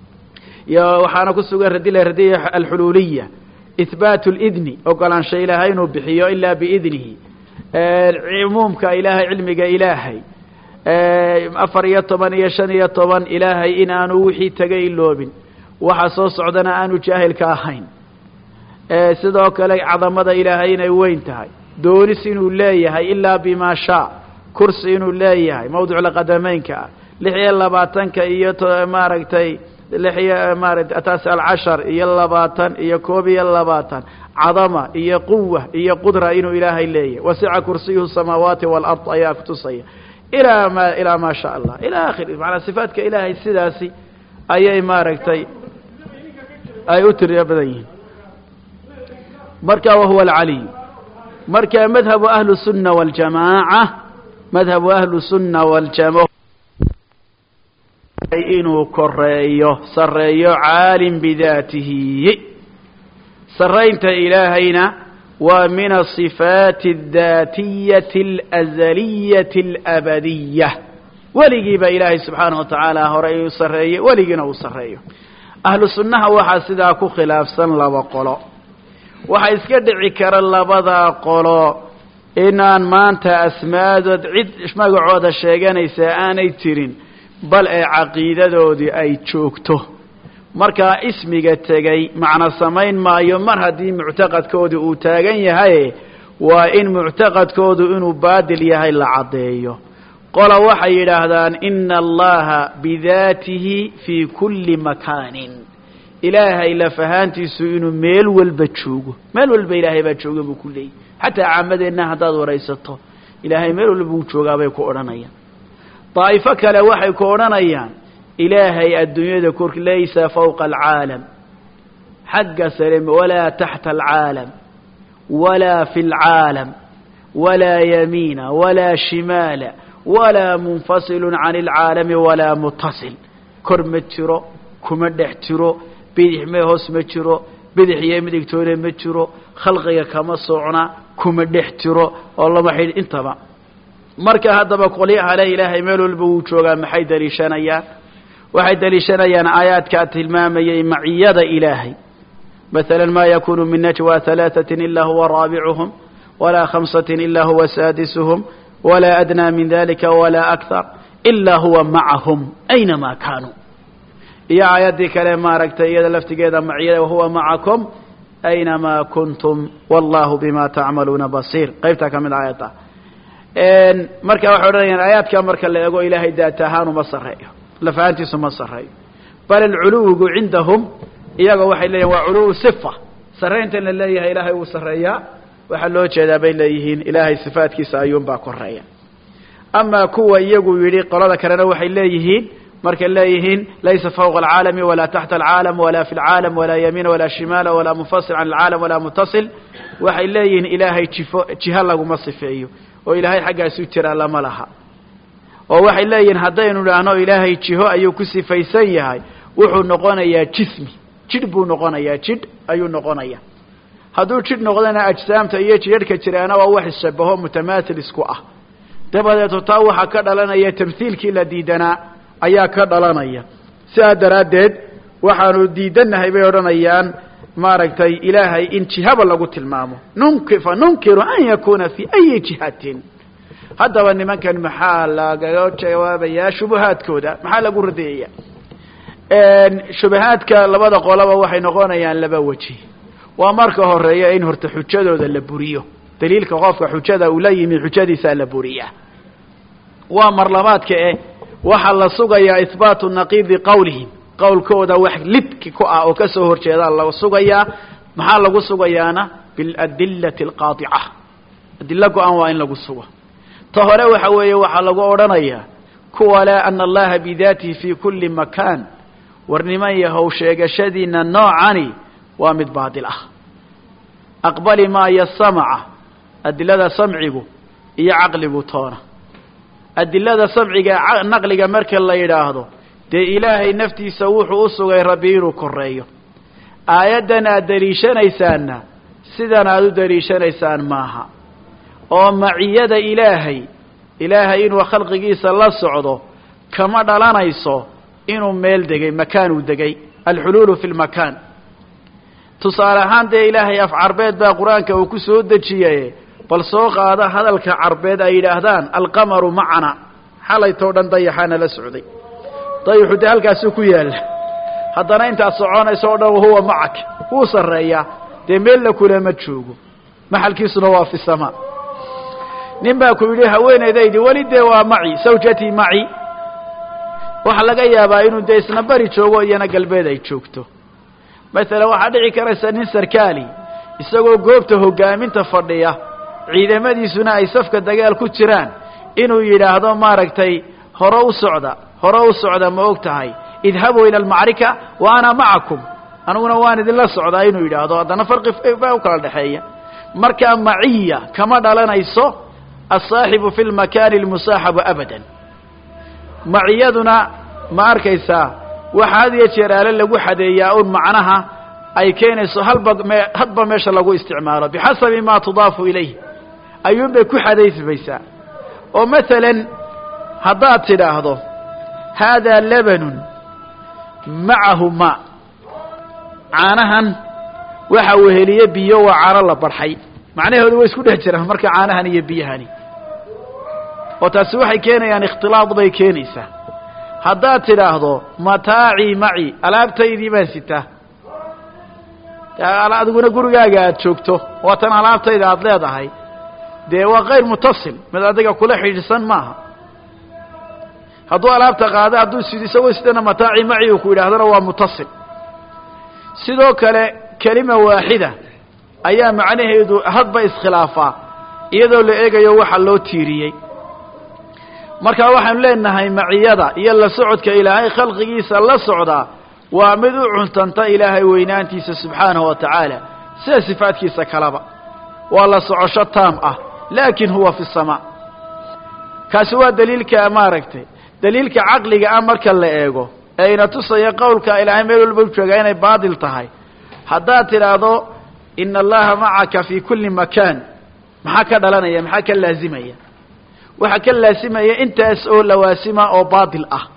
iyo waxaana ku sugan radila radiya alxuluuliya ihbaatu lidni ogolaansha ilaahay inuu bixiyo ila biidnihi cumuumka ilaahay cilmiga ilaahay afar iyo toban iyo shan iyo toban ilaahay in aanu wixii tegay iloobin waxa soo socdana aanu jaahilka ahayn sidoo kale cadamada ilaahay inay weyn tahay doonis inuu leeyahay ilaa bima shaa kursi inuu leeyahay mawducla qadameynka ah lix iyo labaatanka iyo maaragtay lix iyo maarata taas alcashar iyo labaatan iyo koob iyo labaatan cadama iyo quwa iyo qudra inuu ilaahay leeyahay wasica kursiyuhu samaawaati waalard ayaa kutusaya ilaa ma ilaa maa sha allah ila akhiri macanaa sifaadka ilaahay sidaasi ayay maaragtay ay u tiriya badan yihiin marka wahuwa alcaliy marka madhabu ahlu sunna waljamaaca madhabu ahlu sunna waljama inuu koreeyo sareeyo caalim bidaatihi saraynta ilaahayna waa min asifaati aldaatiyati alazaliyati alabadiya weligiiba ilaahay subxaanahu wa tacaala hore uu sarreeyey weligiina uu sarreeyo ahlu sunnaha waxaa sidaa ku khilaafsan laba qolo waxaa iska dhici kara labada qolo inaan maanta asmaadood cid magacooda sheeganaysa aanay jirin bal ee caqiidadoodii ay joogto markaa ismiga tegay macno samayn maayo mar haddii muctaqadkoodu uu taagan yahay waa in muctaqadkoodu inuu baadil yahay la caddeeyo qola waxay yidhaahdaan ina allaha bidaatihi fii kulli makaanin ilaahay lafahaantiisu inuu meel walba joogo meel walba ilaahay baa jooga buu ku leeyay xataa caamadeenna haddaad waraysato ilaahay meel walba buu joogaabay ku odhanayaan daa'ifo kale waxay ku odhanayaan ilaahay adduunyada kork laysa fawqa alcaalam xagga sare walaa taxta alcaalam walaa fi lcaalam walaa yamiina walaa shimaala walaa munfasilu can alcaalami walaa mutasil kor ma jiro kuma dhex jiro bidix mee hoos ma jiro bidix iyo midigtoona ma jiro khalqiga kama socna kuma dhex jiro oo lama xidh intaba marka haddaba qolyaha le ilaahay meel walba wuu joogaa maxay daliishanayaan waxay deliishanayaan aayaadkaa tilmaamayay maciyada ilaahay maala ma yakunu min najwa halaaثaة ila huwa raabicuhum walaa khamsaة ila huwa saadisuhum walaa adnaa min dalika walaa akthar ila huwa macahum aynama kaanuu iyo aayaddii kale maaragtay iyada laftigeeda maciyada wahuwa macakum aynamaa kuntum wallahu bima tacmaluuna basiir qaybtaa ka mid aayadda marka waxay odhanayaan aayaadka marka la eego ilaahay daat ahaan uma sarreeyo lafahantiisu ma sarreeyo bal alculuwigu cindahum iyaga waxay leeyihin waa culuwu sifa sarrayntan la leeyahay ilaahay wuu sarreeyaa waxaa loo jeedaa bay leeyihiin ilaahay sifaadkiisa ayuunbaa koreeya amaa kuwa iyagu yidhi qolada kalena waxay leeyihiin markay leeyihiin laysa fawqa alcaalami walaa taxta alcaalam walaa fi lcaalam walaa yamiina walaa shimaala walaa munfasil can alcaalam walaa mutasil waxay leeyihiin ilaahay jifo jiha laguma sifeeyo oo ilaahay xaggaasu jiraa lama laha oo waxay leeyihiin haddaynu idhaahno ilaahay jiho ayuu ku sifaysan yahay wuxuu noqonayaa jismi jidh buu noqonayaa jidh ayuu noqonaya hadduu jidh noqdana ajsaamta iyo jidharhka jiraana waa wax isshabaho mutamaathil isku ah dabadeeto taa waxaa ka dhalanaya tamhiilkii la diidanaa ayaa ka dhalanaya sidaa daraaddeed waxaanu diidannahay bay odhanayaan maaragtay ilaahay in jihaba lagu tilmaamo nunki fa nunkiru an yakuna fi ayi jihatin haddaba nimankan maxaa lagaga jawaabayaa shubahaadkooda maxaa lagu radiyaya shubahaadka labada qolaba waxay noqonayaan laba weji waa marka horeeya in horta xujadooda la buriyo daliilka qofka xujada uu la yimi xujadiisaa la buriyaa waa marlabaadka eh waxaa la sugayaa ihbaatu naqiidi qawlihim qowlkooda wax lidki ku ah oo kasoo horjeedaa la sugayaa maxaa lagu sugayaana biladillati alqaadica adilo go-an waa in lagu sugo ta hore waxa weeye waxaa lagu odhanayaa kuwa leh ana allaha bidaatihi fi kuli makaan war niman yahow sheegashadiina noocani waa mid baadil ah aqbali maayo samaca adilada samcigu iyo caqligu toona adilada samciga naqliga marka la yidhaahdo dee ilaahay naftiisa wuxuu u sugay rabbi inuu koreeyo aayaddan aad deliishanaysaanna sidan aad u deliishanaysaan maaha oo maciyada ilaahay ilaahay inuu khalqigiisa la socdo kama dhalanayso inuu meel degay makaan uu degay alxuluulu fi lmakaan tusaale ahaan dee ilaahay af carbeed baa qur-aanka uu ku soo dejiyaye bal soo qaada hadalka carbeed ay yidhaahdaan alqamaru macana xalaytoo dhan dayaxaana la socday dayaxu dee halkaasuu ku yaalla haddana intaad soconayso o dhan wahuwa macak wuu sarreeyaa dee meella kulama joogo maxalkiisuna waa fi samaa nin baa ku yidhi haweenaydaydi weli dee waa maci sawjatii maci waxaa laga yaabaa inuu dee isna bari joogo iyana galbeed ay joogto masalan waxaa dhici karaysa nin sarkaali isagoo goobta hoggaaminta fadhiya ciidamadiisuna ay safka dagaal ku jiraan inuu yidhaahdo maaragtay hore u socda hore u socda ma og tahay idhabuu ila almacrika wa ana macakum aniguna waan idinla socdaa inuu yidhaahdo haddana farqi baa u kala dhexeeya markaa maciya kama dhalanayso asaaxibu fi lmakaani almusaaxabu abadan maciyaduna ma arkaysaa waxaa had iyo jeer aale lagu xadeeyaa un macnaha ay keenayso halba me hadba meesha lagu isticmaalo bixasabi ma tudaafu ilayh ayuunbay ku xadaysmaysaa oo masalan haddaad tidhaahdo haadaa labanun macahu ma caanahan waxa weheliye biyo waa caano la barxay macnahoodu way isku dhex jiraan marka caanahan iyo biyahani oo taasi waxay keenayaan ikhtilaad bay keenaysaa haddaad tidhaahdo mataacii maci alaabtaydii baan sitaa adiguna gurigaaga aad joogto waa tan alaabtayda aada leedahay dee waa kayr mutasil mid adiga kula xidhiidhsan maaha hadduu alaabta qaado hadduu sid isagoo sidana mataaci maci uu ku yidhaahdona waa mutasil sidoo kale kelima waaxida ayaa macnaheedu hadba iskhilaafaa iyadoo la eegayo waxa loo tiiriyey marka waxaanu leenahay maciyada iyo la socodka ilaahay khalqigiisa la socdaa waa mid u cuntanta ilaahay weynaantiisa subxaanahu wa tacaala sida sifaadkiisa kaleba waa la socosho taam ah laakin huwa fi samaa kaasi waa daliilka maaragtay daliilka caqliga ah marka la eego ee ina tusaya qowlka ilaahay meel walba u joogaa inay baadil tahay haddaad tidhaahdo ina allaha macaka fi kuli makaan maxaa ka dhalanaya maxaa ka laazimaya waxaa ka laasimaya intaas oo lawaasima oo baadil ah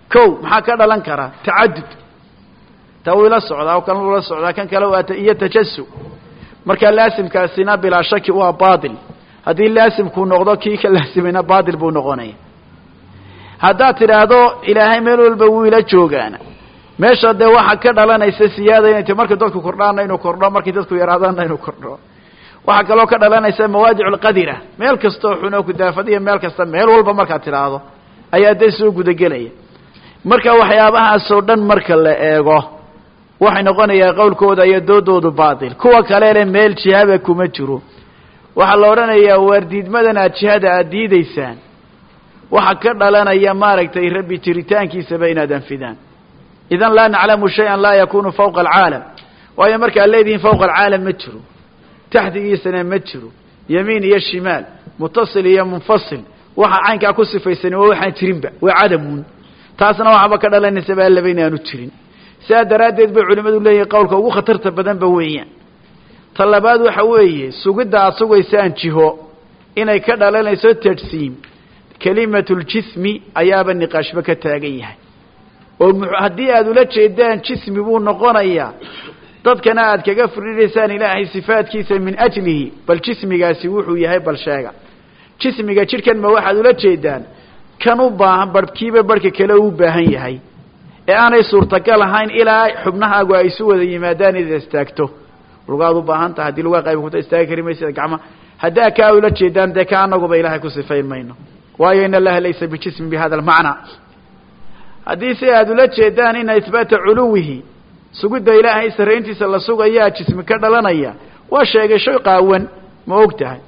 kow maxaa ka dhalan kara tacadud taa wuu ila socdaa kan ula socdaa kan kale waa iyo tajasu marka laasimkaasina bilaa shaki waa baatil haddii laasimkuu noqdo kii ka laasimayna baatil buu noqonaya haddaad tidhaahdo ilaahay meel walba wuu ila joogaana meesha dee waxaa ka dhalanaysa siyaada inay ti markay dadku kordhaana inuu kordho markay dadku yaraadaana inuu kordho waxaa kaloo ka dhalanaysa mawaadic lqadira meel kastoo xunoo kudaafadiya meel kasta meel walba markaad tidhaahdo ayaa dee soo gudagelaya marka waxyaabahaasoo dhan marka la eego waxay noqonayaa qowlkooda iyo doodoodu baatil kuwa kale le meel jihaba kuma jiro waxaa la odhanayaa waardiidmadan aad jihada aad diidaysaan waxa ka dhalanaya maaragtay rabbi jiritaankiisaba inaad anfidaan idan laa naclamu shay-an laa yakunu fawqa alcaalam waayo markaad leedihiin fawqa alcaalam ma jiro taxdigiisana ma jiro yamiin iyo shimaal mutasil iyo munfasil waxa caynkaa ku sifaysan waa waxaan jirinba waa cadamun taasna waxaaba ka dhalanaysa ba allaba inaanu jirin sidaa daraaddeed bay culimmadu leeyihin qowlka ugu khatarta badanba weeyaan ta labaad waxa weeye sugidda aad sugaysaan jiho inay ka dhalanayso tajsiim kelimatljismi ayaaba niqaashba ka taagan yahay oo haddii aad ula jeedaan jismi buu noqonayaa dadkana aad kaga furinaysaan ilaahay sifaadkiisa min ajlihi bal jismigaasi wuxuu yahay bal sheega jismiga jidhkan ma waxaad ula jeedaan kan u baahan barhkiiba barhka kale u baahan yahay ee aanay suurtagal ahayn ilaa xubnahaagu ay isu wada yimaadaan inaad istaagto lugaad u baahan taha haddii lugaa qayb kuta istaagi kari maysa gacma haddaa kaa ula jeedaan dee ka anaguba ilaahay ku sifayn mayno waayo in allaha laysa bijismi bi hada almacna haddii si aad ula jeedaan ina ihbaata culuwihi sugidda ilaahay sarrayntiisa la sugayaa jismi ka dhalanaya waa sheegasho qaawan ma og tahay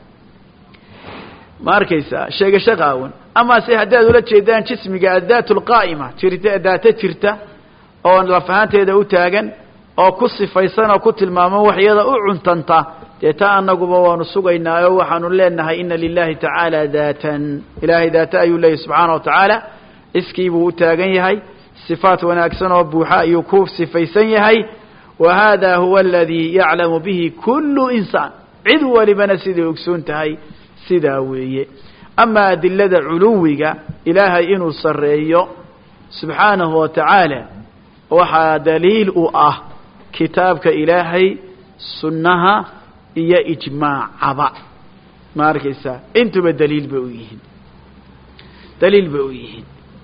ma arkaysaa sheegasho qaawan ama se haddaad ula jeedaan jismiga addaat lqaa'ima jirta daato jirta oo lafahaanteeda u taagan oo ku sifaysan oo ku tilmaaman waxyada u cuntanta dee taa anaguba waanu sugaynaayo waxaanu leenahay ina lilahi tacaala daatan ilaahay daata ayuu leeyahy subxaana wa tacaala iskii buu u taagan yahay sifaat wanaagsan oo buuxa ayuu ku sifaysan yahay wa hada huwa aladii yaclamu bihi kullu insaan cid walibana siday ogsoon tahay sidaa weeye ama adilada culuwiga ilaahay inuu sarreeyo subxaanahu wa tacaala waxaa daliil u ah kitaabka ilaahay sunnaha iyo ijmaacaba ma arkaysaa intuba daliil bay u yihiin daliil bay u yihiin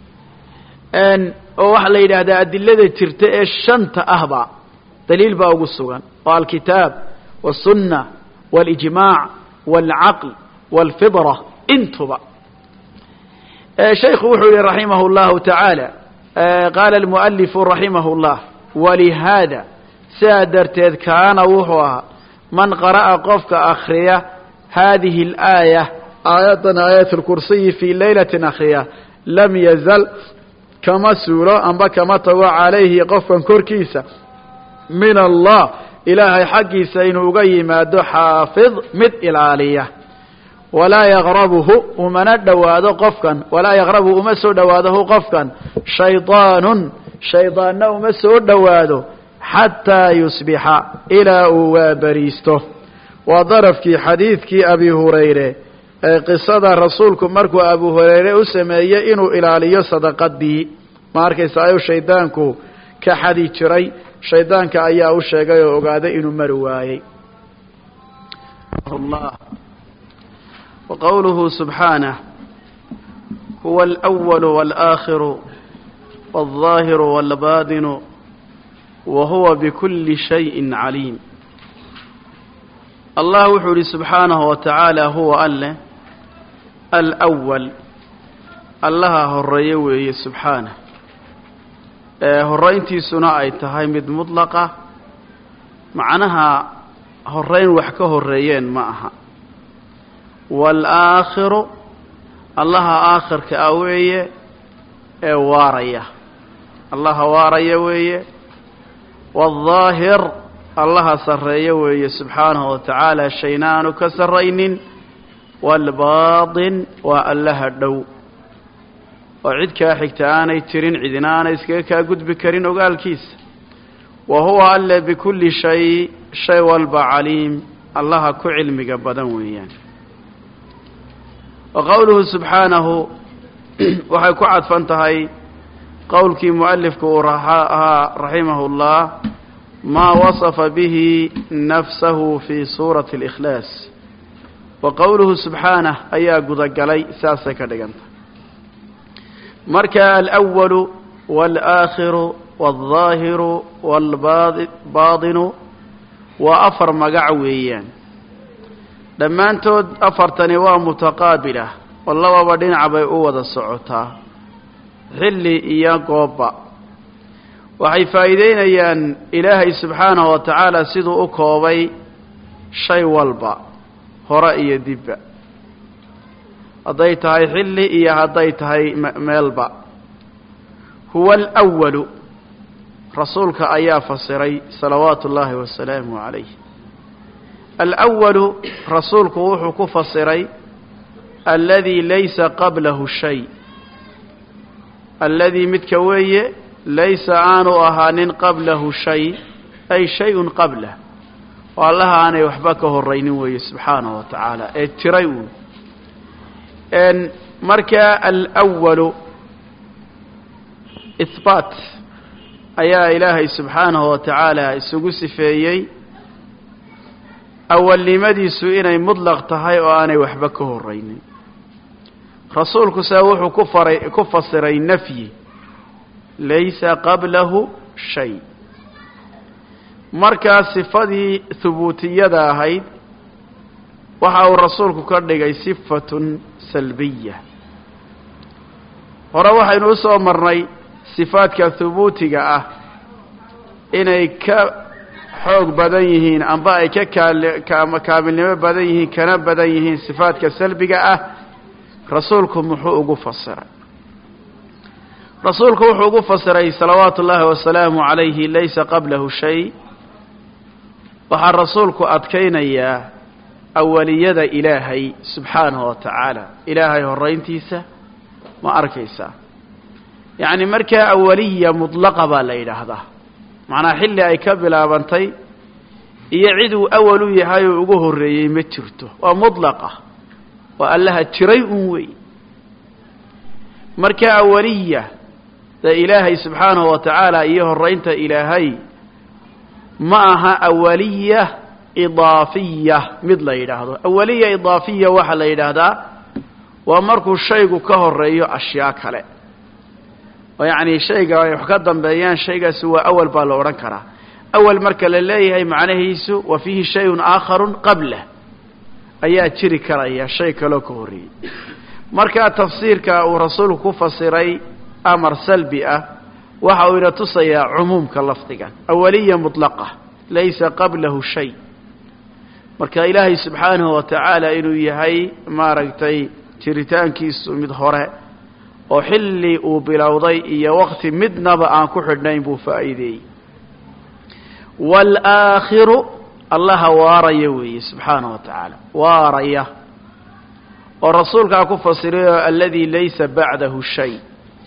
oo waxaa la yidhaahdaa adilada jirta ee shanta ahba daliil baa ugu sugan oo alkitaab wالsunna wاlijmaac wاlcaql wاlfidra intuba shayku wuxuu yihi raximah اllahu taعaalى qaala اlmualifu raximah اllah walihaada sidaa darteed kaana wuxuu ahaa man qara'a qofka akriya hadihi اlaaya aayaddan aayat اlkursiyi fii laylatin akriya lam yazal kama suulo amba kama tago calayhi qofkan korkiisa min allah ilaahay xaggiisa inuu uga yimaado xaafid mid ilaaliya walaa yaqrabuhu umana dhowaado qofkan walaa yaqrabuhu uma soo dhowaadahu qofkan shaydaanun shaydaanna uma soo dhowaado xataa yusbixa ilaa uu waabariisto waa darafkii xadiidkii abi hurayre ee qisada rasuulku markuu abu hurayre u sameeyey inuu ilaaliyo sadaqadii ma arkaysa ayuu shaydaanku ka xadi jiray shaydaanka ayaa u sheegay oo ogaaday inuu mari waayey wa qowluhu subxaanah huwa alأwalu wاlآakhiru wاlظaahiru wاlbaadinu wa huwa bikuli shayin caliim allah wuxuu yihi subxaanahu wa tacaala huwa alleh alأwal allaha horeeye weeye subxaanah ee horeyntiisuna ay tahay mid mudlaqa macnaha horeyn wax ka horeeyeen ma aha waalaakhiru allaha aakhirka ah weeye ee waaraya allaha waaraya weeye waالظaahir allaha sarreeye weeye subxaanahu wa tacaala shayna aanu ka sarraynin waalbaaطin waa allaha dhow oo cid kaa xigta aanay jirin cidina aanay iskaga kaa gudbi karin ogaalkiisa wa huwa alle bikulli shay shay walba caliim allaha ku cilmiga badan weeyaan wa qowluhu subxaanahu waxay ku cadfan tahay qowlkii mualifku uu ahaa raximahu اllah maa wasafa bihi nafsahu fi suurati اlikhlaas wa qowluhu subxaanah ayaa gudagalay saasay ka dhiganta marka alأwalu wاlآakhiru wاlظaahiru wاlbaadinu waa afar magac weeyaan dhammaantood afartani waa mutaqaabilah oo lababa dhinac bay u wada socotaa xilli iyo goobba waxay faa'iideynayaan ilaahay subxaanahu wa tacaala siduu u koobay shay walba hore iyo dibba hadday tahay xilli iyo hadday tahay meelba huwa alwalu rasuulka ayaa fasiray salawaatu ullaahi wasalaamu calayh alwalu rasuulku wuxuu ku fasiray alladii laysa qablahu shay alladii midka weeye laysa aanu ahaanin qablahu shay ay shay-un qablah oo allaha aanay waxba ka horaynin weeye subxaanahu wa tacaala ee tiray uun marka alwalu ihbaat ayaa ilaahay subxaanahu wa tacaala isugu sifeeyey awalnimadiisu inay mudlaq tahay oo aanay waxba ka horaynin rasuulku se wuxuu ku faray ku fasiray nafyi laysa qablahu shay markaa sifadii hubuutiyada ahayd waxa uu rasuulku ka dhigay sifatun salbiya hore waxaynu u soo marnay sifaadka hubuutiga ah inay ka xoog badan yihiin amba ay ka kaal kaamilnimo badan yihiin kana badan yihiin sifaadka salbiga ah rasuulku muxuu ugu fasiray rasuulku wuxuu ugu fasiray salawaatu ullaahi wasalaamu calayhi laysa qablahu shay waxaa rasuulku adkaynayaa awaliyada ilaahay subxaanahu wa tacaala ilaahay horayntiisa ma arkaysaa yacni markaa awaliya mudlaqa baa la yidhaahdaa macnaa xilli ay ka bilaabantay iyo cid uu awal u yahay oo ugu horreeyey ma jirto waa mudlaqa waa allaha jiray un wey marka awaliya dee ilaahay subxaanahu wa tacaala iyo horaynta ilaahay ma aha awaliya idaafiya mid la yidhaahdo awaliya idaafiya waxaa la yidhaahdaa waa markuu shaygu ka horeeyo ashyaa kale oo yacni shayga ay wax ka dambeeyaan shaygaasi waa awal baa la odhan karaa awal marka la leeyahay macnahiisu wa fiihi shayun aakharun qablah ayaa jiri karaya shay kaloo ka horreeyey markaa tafsiirka uu rasuulku ku fasiray amar salbi ah waxa uu ina tusayaa cumuumka lafdigan awaliya mutlaqa laysa qablahu shay marka ilaahay subxaanahu wa tacaala inuu yahay maaragtay jiritaankiisu mid hore oo xilli uu bilowday iyo waqti midnaba aan ku xidhnayn buu faa'iideeyey waalaakhiru allaha waaraya weeye subxaanahu wa tacaala waaraya oo rasuulkaa ku fasirayoo alladii laysa bacdahu shay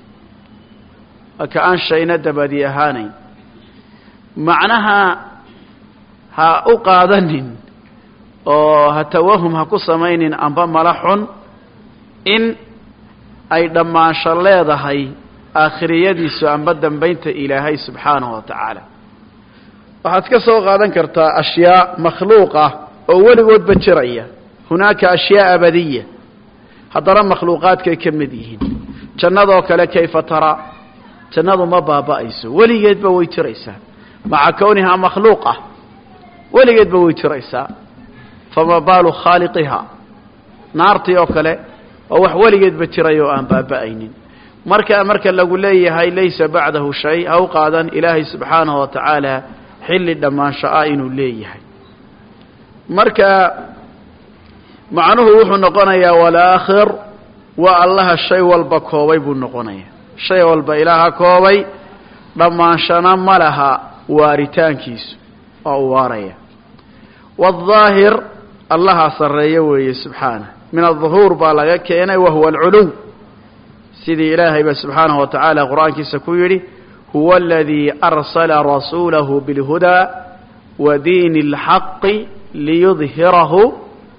ka aan shayna dabadi ahaanayn macnaha ha u qaadanin oo ha tawahum ha ku samaynin amba mala xun in ay dhammaansho leedahay aakhiriyadiisu amba dambaynta ilaahay subxaanahu wa tacaala waxaad ka soo qaadan kartaa ashyaa makhluuq ah oo weligoodba jiraya hunaaka ashyaa abadiya haddana makhluuqaadkay ka mid yihiin jannadoo kale kayfa taraa jannadu ma baaba'ayso weligeedba way jiraysaa maca kownihaa makhluuqa weligeedba way jiraysaa fama baalu khaaliqihaa naartii oo kale waa wax weligeedba jiray oo aan baaba'aynin marka marka lagu leeyahay laysa bacdahu shay ha u qaadan ilaahay subxaanahu wa tacaala xilli dhammaansho ah inuu leeyahay marka macnuhu wuxuu noqonayaa walaakhir waa allaha shay walba koobay buu noqonayaa shay walba ilaaha koobay dhammaanshana ma laha waaritaankiisu oo u waaraya waadaahir allaha sarreeyo weeye subxaanah min aلظuhuur baa laga keenay wahuwa alculuw sidii ilaahayba subxaanahu wa tacaala qur'aankiisa ku yidhi huwa aladii arsala rasuulahu biاlhudaa wa diini اlxaqi liyudhirahu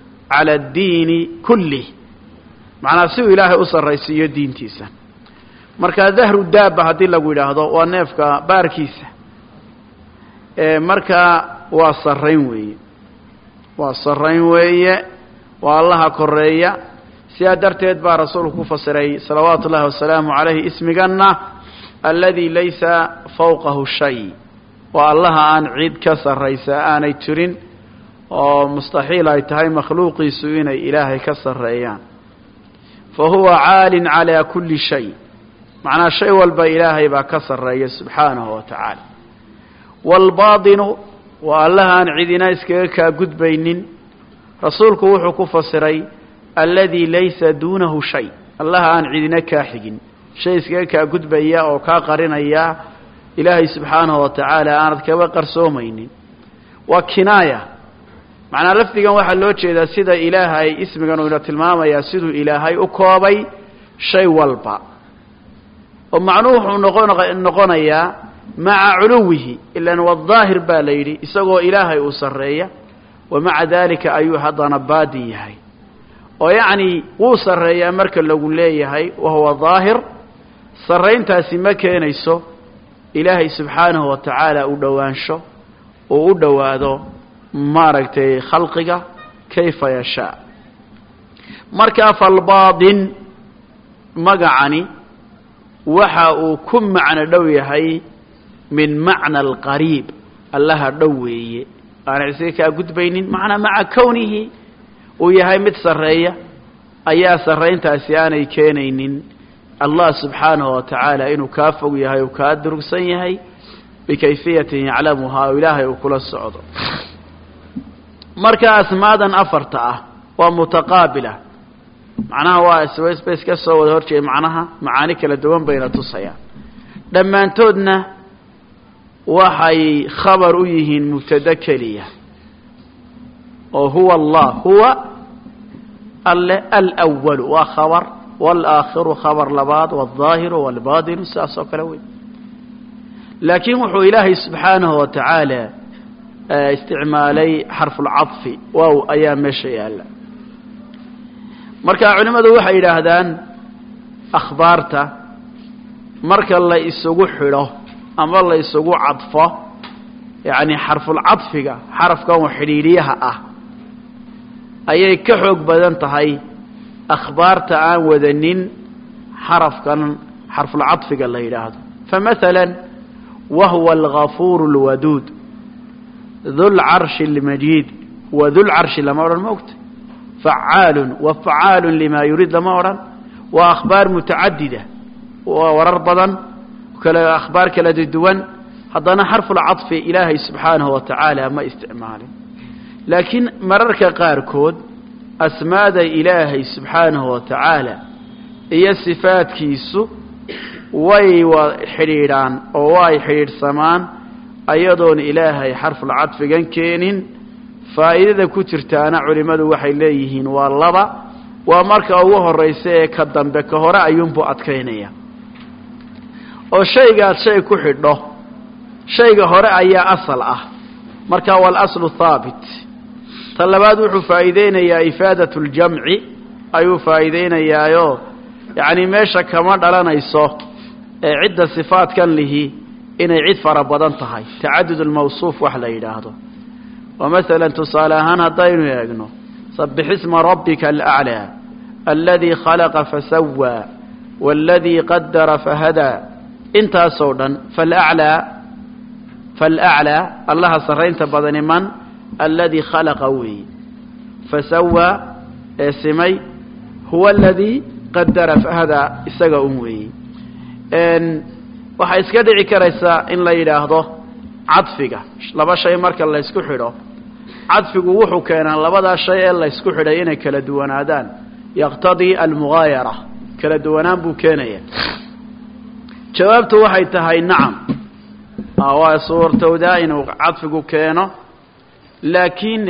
cala اddiini kulih macnaa si uu ilaahay u sarraysiiyo diintiisa marka dahru daaba haddii lagu yidhaahdo waa neefka baarkiisa marka waa sarrayn weeye waa sarrayn weeye waa allaha koreeya sidaa darteed baa rasuulku ku fasiray salawaatu ullahi wasalaamu calayhi ismiganna aladi laysa fawqahu shay waa allaha aan cid ka sarraysa aanay jirin oo mustaxiil ay tahay makhluuqiisu inay ilaahay ka sarreeyaan fa huwa caalin calaa kulli shay macnaa shay walba ilaahay baa ka sarreeya subxaanahu wa tacaala waalbaadinu waa allaha aan cidina iskaga kaa gudbaynin rasuulku wuxuu ku fasiray aladi laysa duunahu shay allaha aan cidina kaa xigin shay iskaga kaa gudbaya oo kaa qarinaya ilaahay subxaanahu wa tacaala aanad kaba qarsoomaynin waa kinaaya macnaa lafdigan waxaa loo jeedaa sida ilaahay ismigan uu ina tilmaamayaa siduu ilaahay u koobay shay walba oo macnuhu wuxuu noqon noqonayaa maca culuwihi ilan wadaahir baa la yidhi isagoo ilaahay uu sarreeya wa maca daalika ayuu haddana baadin yahay oo yacni wuu sarreeyaa marka lagu leeyahay wahuwa daahir sarrayntaasi ma keenayso ilaahay subxaanahu wa tacaala u dhowaansho uu u dhowaado maaragtay khalqiga kayfa yashaa markaa falbaadin magacani waxa uu ku macno dhow yahay min macna alqariib allaha dhow weeye aana isaga kaa gudbaynin macnaa maca kownihi uu yahay mid sarreeya ayaa sarrayntaasi aanay keenaynin allah subxaanahu wa tacaala inuu kaa fog yahay uu kaa durugsan yahay bikayfiyatin yaclamuhaa oo ilaahay uu kula socdo marka asmaadan afarta ah waa mutaqaabila macnaha waa sbs ka soo wada horjeeda macnaha macaani kala duwan bayna tusayaan dhammaantoodna waxay khabar u yihiin mubtado keliya oo huwa allah huwa alle alwalu waa khabar walaakhiru khabar labaad waldaahiru walbaadinu sidaas oo kale wey laakiin wuxuu ilaahay subxaanahu wa tacaala isticmaalay xarfulcadfi wow ayaa meesha yaalla marka culimmadu waxay yidhaahdaan akhbaarta marka la isugu xidho ama la isugu cadfo yacni xarfulcadfiga xarafkan xidhiidhiyaha ah ayay ka xoog badan tahay akhbaarta aan wadanin xarafkan xarfulcadfiga la yidhaahdo famathala wahuwa algafuur اlwaduud dulcarshi اlmajiid wa dulcarshi lama odhan ma ogta facaalu wa facaalu lima yuriid lama odhan waa akhbaar mutacadida waa warar badan kale akhbaar kala duwan haddana xarfulcadfi ilaahay subxaanahu wa tacaala ma isticmaalin laakiin mararka qaarkood asmaada ilaahay subxaanahu wa tacaala iyo sifaadkiisu way wa xidhiidhaan oo way xidhiidhsamaan ayadoon ilaahay xarfulcadfigan keenin faa'iidada ku jirtaana culimmadu waxay leeyihiin waa laba waa marka ugu horraysa ee ka dambe ka hore ayuunbuu adkaynaya oo shaygaad shay ku xidho shayga hore ayaa asal ah marka waalaslu haabit ta labaad wuxuu faa'iideynayaa ifaadat ljamci ayuu faa'iideynayaayo yacni meesha kama dhalanayso ee cidda sifaadkan lihi inay cid fara badan tahay tacadud almawsuuf wax la yidhaahdo oo masalan tusaale ahaan haddaynu eegno sabix isma rabbika alaclaa aladii khalaqa fasawaa waaladii qadara fahadaa intaasoo dhan falaclaa falaclaa allaha sarraynta badani man aladii khalaqa weeye fasawaa ee simay huwa aladii qadara fahadaa isaga un weeye waxay iska dhici karaysaa in la yidhaahdo cadfiga laba shay marka laysku xidho cadfigu wuxuu keenaa labadaa shay ee laysku xidhay inay kala duwanaadaan yaqtadii almugaayara kala duwanaan buu keenaya jawaabtu waxay tahay nacam waa suurtowdaa inuu cadfigu keeno laakiin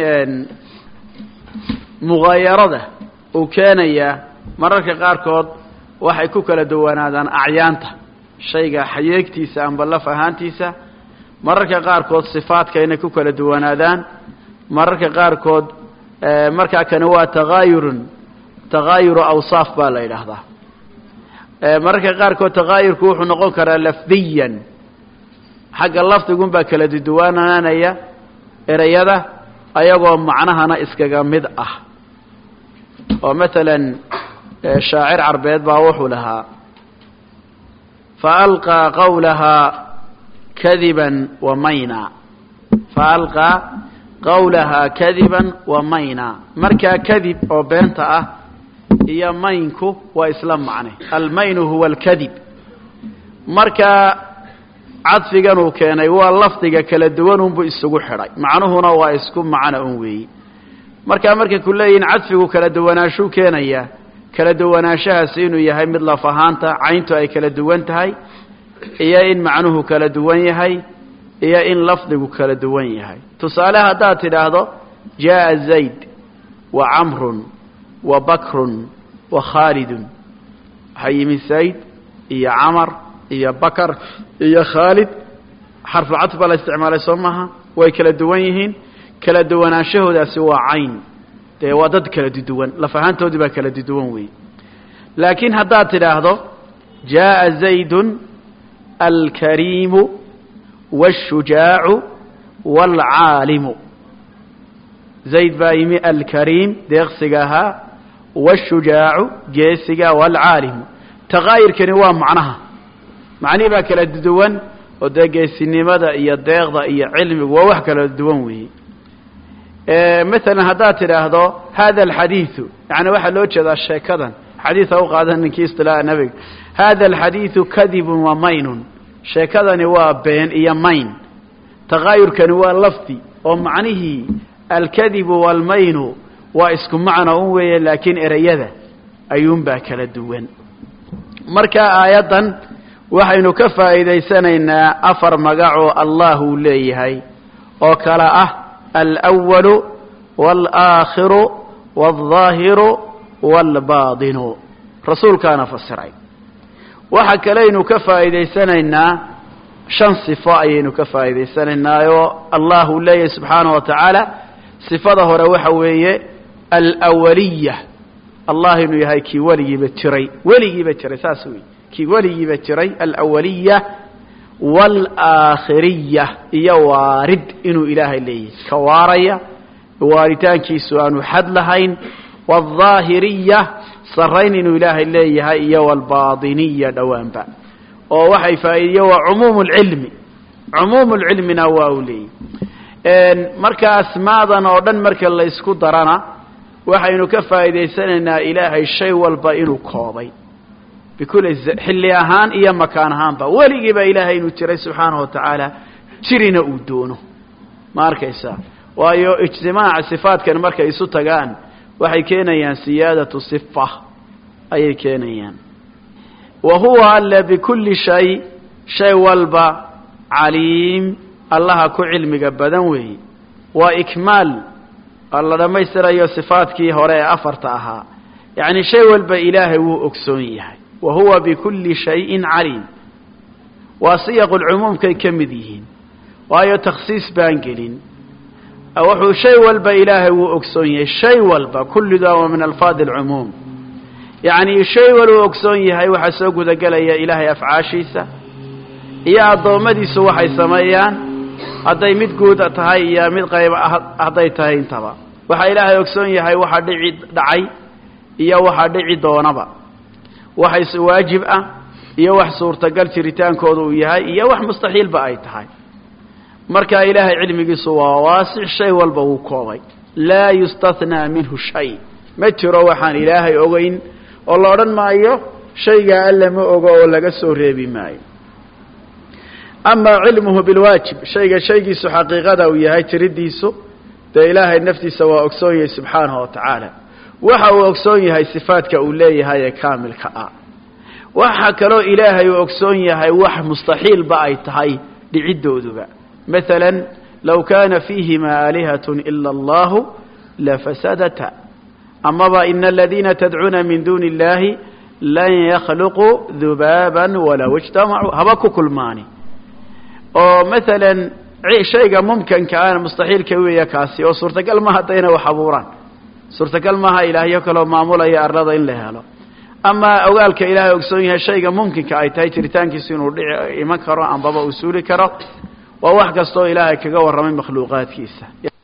mugaayarada uu keenayaa mararka qaarkood waxay ku kala duwanaadaan acyaanta shayga xayeegtiisa amba laf ahaantiisa mararka qaarkood sifaadka inay ku kala duwanaadaan mararka qaarkood markaa kani waa takaayurun takaayuru awsaaf baa la yidhaahdaa mararka qaarkood takaayurku wuxuu noqon karaa lafdiyan xagga lafdigun baa kala duduwaanaanaya ereyada ayagoo macnahana iskaga mid ah oo matalan shaacir carbeed baa wuxuu lahaa faalqaa qawlahaa kadiban wa mayna faalqaa qawlahaa kadiban wa mayna markaa kadib oo beenta ah iyo maynku waa isla macne almaynu huwa alkadib markaa cadfigan uu keenay waa lafdiga kala duwan unbu isugu xidhay macnuhuna waa isku macno un weeyi markaa markay ku leeyihin cadfigu kala duwanaashuu keenaya kala duwanaanshahaasi inuu yahay mid laf ahaanta cayntu ay kala duwan tahay iyo in macnuhu kala duwan yahay iyo in lafdigu kala duwan yahay tusaale haddaad tidhaahdo jaaa zayd wa camrun wa bakrun wa khaalidun waxaa yimid zayd iyo camar iyo bakar iyo khaalid xarfulcadf baa la isticmaalay soo maaha way kala duwan yihiin kala duwanaanshahodaasi waa cayn dee waa dad kala duduwan laf ahaantoodii baa kala duduwan weeye laakiin haddaad tidhaahdo jaaa zaydun alkariimu wاshujaacu wاlcaalimu zayd baa yimi alkariim deeqsiga ahaa wاshujaacu geesiga wاlcaalimu takaayirkani waa macnaha macnihii baa kala duwan oo dee geesinimada iyo deeqda iyo cilmigu waa wax kala duwan weeye maalan haddaad tidhaahdo hada alxadiidu yani waxaa loo jeedaa sheekadan xadiid ha u qaadan ninkii istilaaha nebiga hada alxadiidu kadibun wa maynun sheekadani waa been iyo mayn takaayurkani waa lafdi oo macnihii alkadibu waalmaynu waa isku macno un weeye laakiin ereyada ayuunbaa kala duwan marka aayaddan waxaynu ka faa'iidaysanaynaa afar magacoo allah uu leeyahay oo kale ah alأwalu wاlaakhiru wاlظaahiru wاlbaadinu rasuulkaana fasiray waxa kalaynu ka faa'iidaysanaynaa shan sifo ayaynu ka faa'iidaysanaynaa oo allah uu leeyahay subxaanaه wa tacaala sifada hore waxa weeye alawaliya allah inuu yahay kii weligiiba jiray weligiiba jiray saas wey kii weligiiba jiray alawaliya waalaakhiriya iyo waarid inuu ilaahay leeyahay ka waaraya waaritaankiisu aanu xad lahayn waaldaahiriya sarrayn inuu ilaahay leeyahay iyo waalbaadiniya dhowaanba oo waxay faa'iidiye waa cumuumu lcilmi cumuumu lcilmina waa uu leeyahy marka asmaadan oo dhan marka la ysku darana waxaynu ka faa'iidaysanaynaa ilaahay shay walba inuu koobay bikuli xilli ahaan iyo makaan ahaanba weligiiba ilaahay inuu jiray subxaanahu watacaala jirina uu doono ma arkaysaa waayo ijtimaaca sifaadkan markay isu tagaan waxay keenayaan siyaadatu sifa ayay keenayaan wa huwa alle bikulli shay shay walba caliim allaha ku cilmiga badan weeye waa ikmaal la dhammaystirayo sifaadkii hore ee afarta ahaa yacni shay walba ilaahay wuu ogsoon yahay wa huwa bikulli shayin caliim waa siyaqulcumuumkay ka mid yihiin waayo takhsiis baan gelin wuxuu shay walba ilaahay wuu ogsoon yahay shay walba kullidaa waa min alfaadi alcumuum yacni shay waluu ogsoon yahay waxaa soo gudagelaya ilaahay afcaashiisa iyo addoommadiisu waxay sameeyaan hadday mid guud tahay iyo mid qayb hadday tahay intaba waxaa ilaahay ogsoon yahay waxa dhici dhacay iyo waxa dhici doonaba wax waajib ah iyo wax suurtagal jiritaankooda uu yahay iyo wax mustaxiilba ay tahay marka ilaahay cilmigiisu waa waasic shay walba wuu koobay laa yustathnaa minhu shay ma jiro waxaan ilaahay ogeyn oo la odhan maayo shaygaa alla ma ogo oo laga soo reebi maayo amaa cilmuhu bilwaajib shayga shaygiisu xaqiiqada uu yahay jiridiisu dee ilaahay naftiisa waa ogsoon yahay subxaanahu wa tacaala waxa uu ogsoon yahay sifaadka uu leeyahay ee kaamilka ah waxa kaloo ilaahay uu ogsoon yahay wax mustaxiilba ay tahay dhicidooduba maala low kaana fiihima aalihat ila allahu lafasadata amaba ina aladiina tadcuuna min duuni illahi lan yakhluquu dubaaba walow ijtamacuu haba ku kulmaani oo maalan shayga mumkanka ana mustaxiilka weeya kaasi oo suurtagal maha haddayna wax abuuraan suurtagal maaha ilaahyo kaloo maamulaya arlada in la helo ama ogaalka ilaahay ogsoon yahay shayga mumkinka ay tahay jiritaankiisu inuu dhici iman karo ambaba uu suuli karo waa wax kastoo ilaahay kaga warramay makhluuqaadkiisa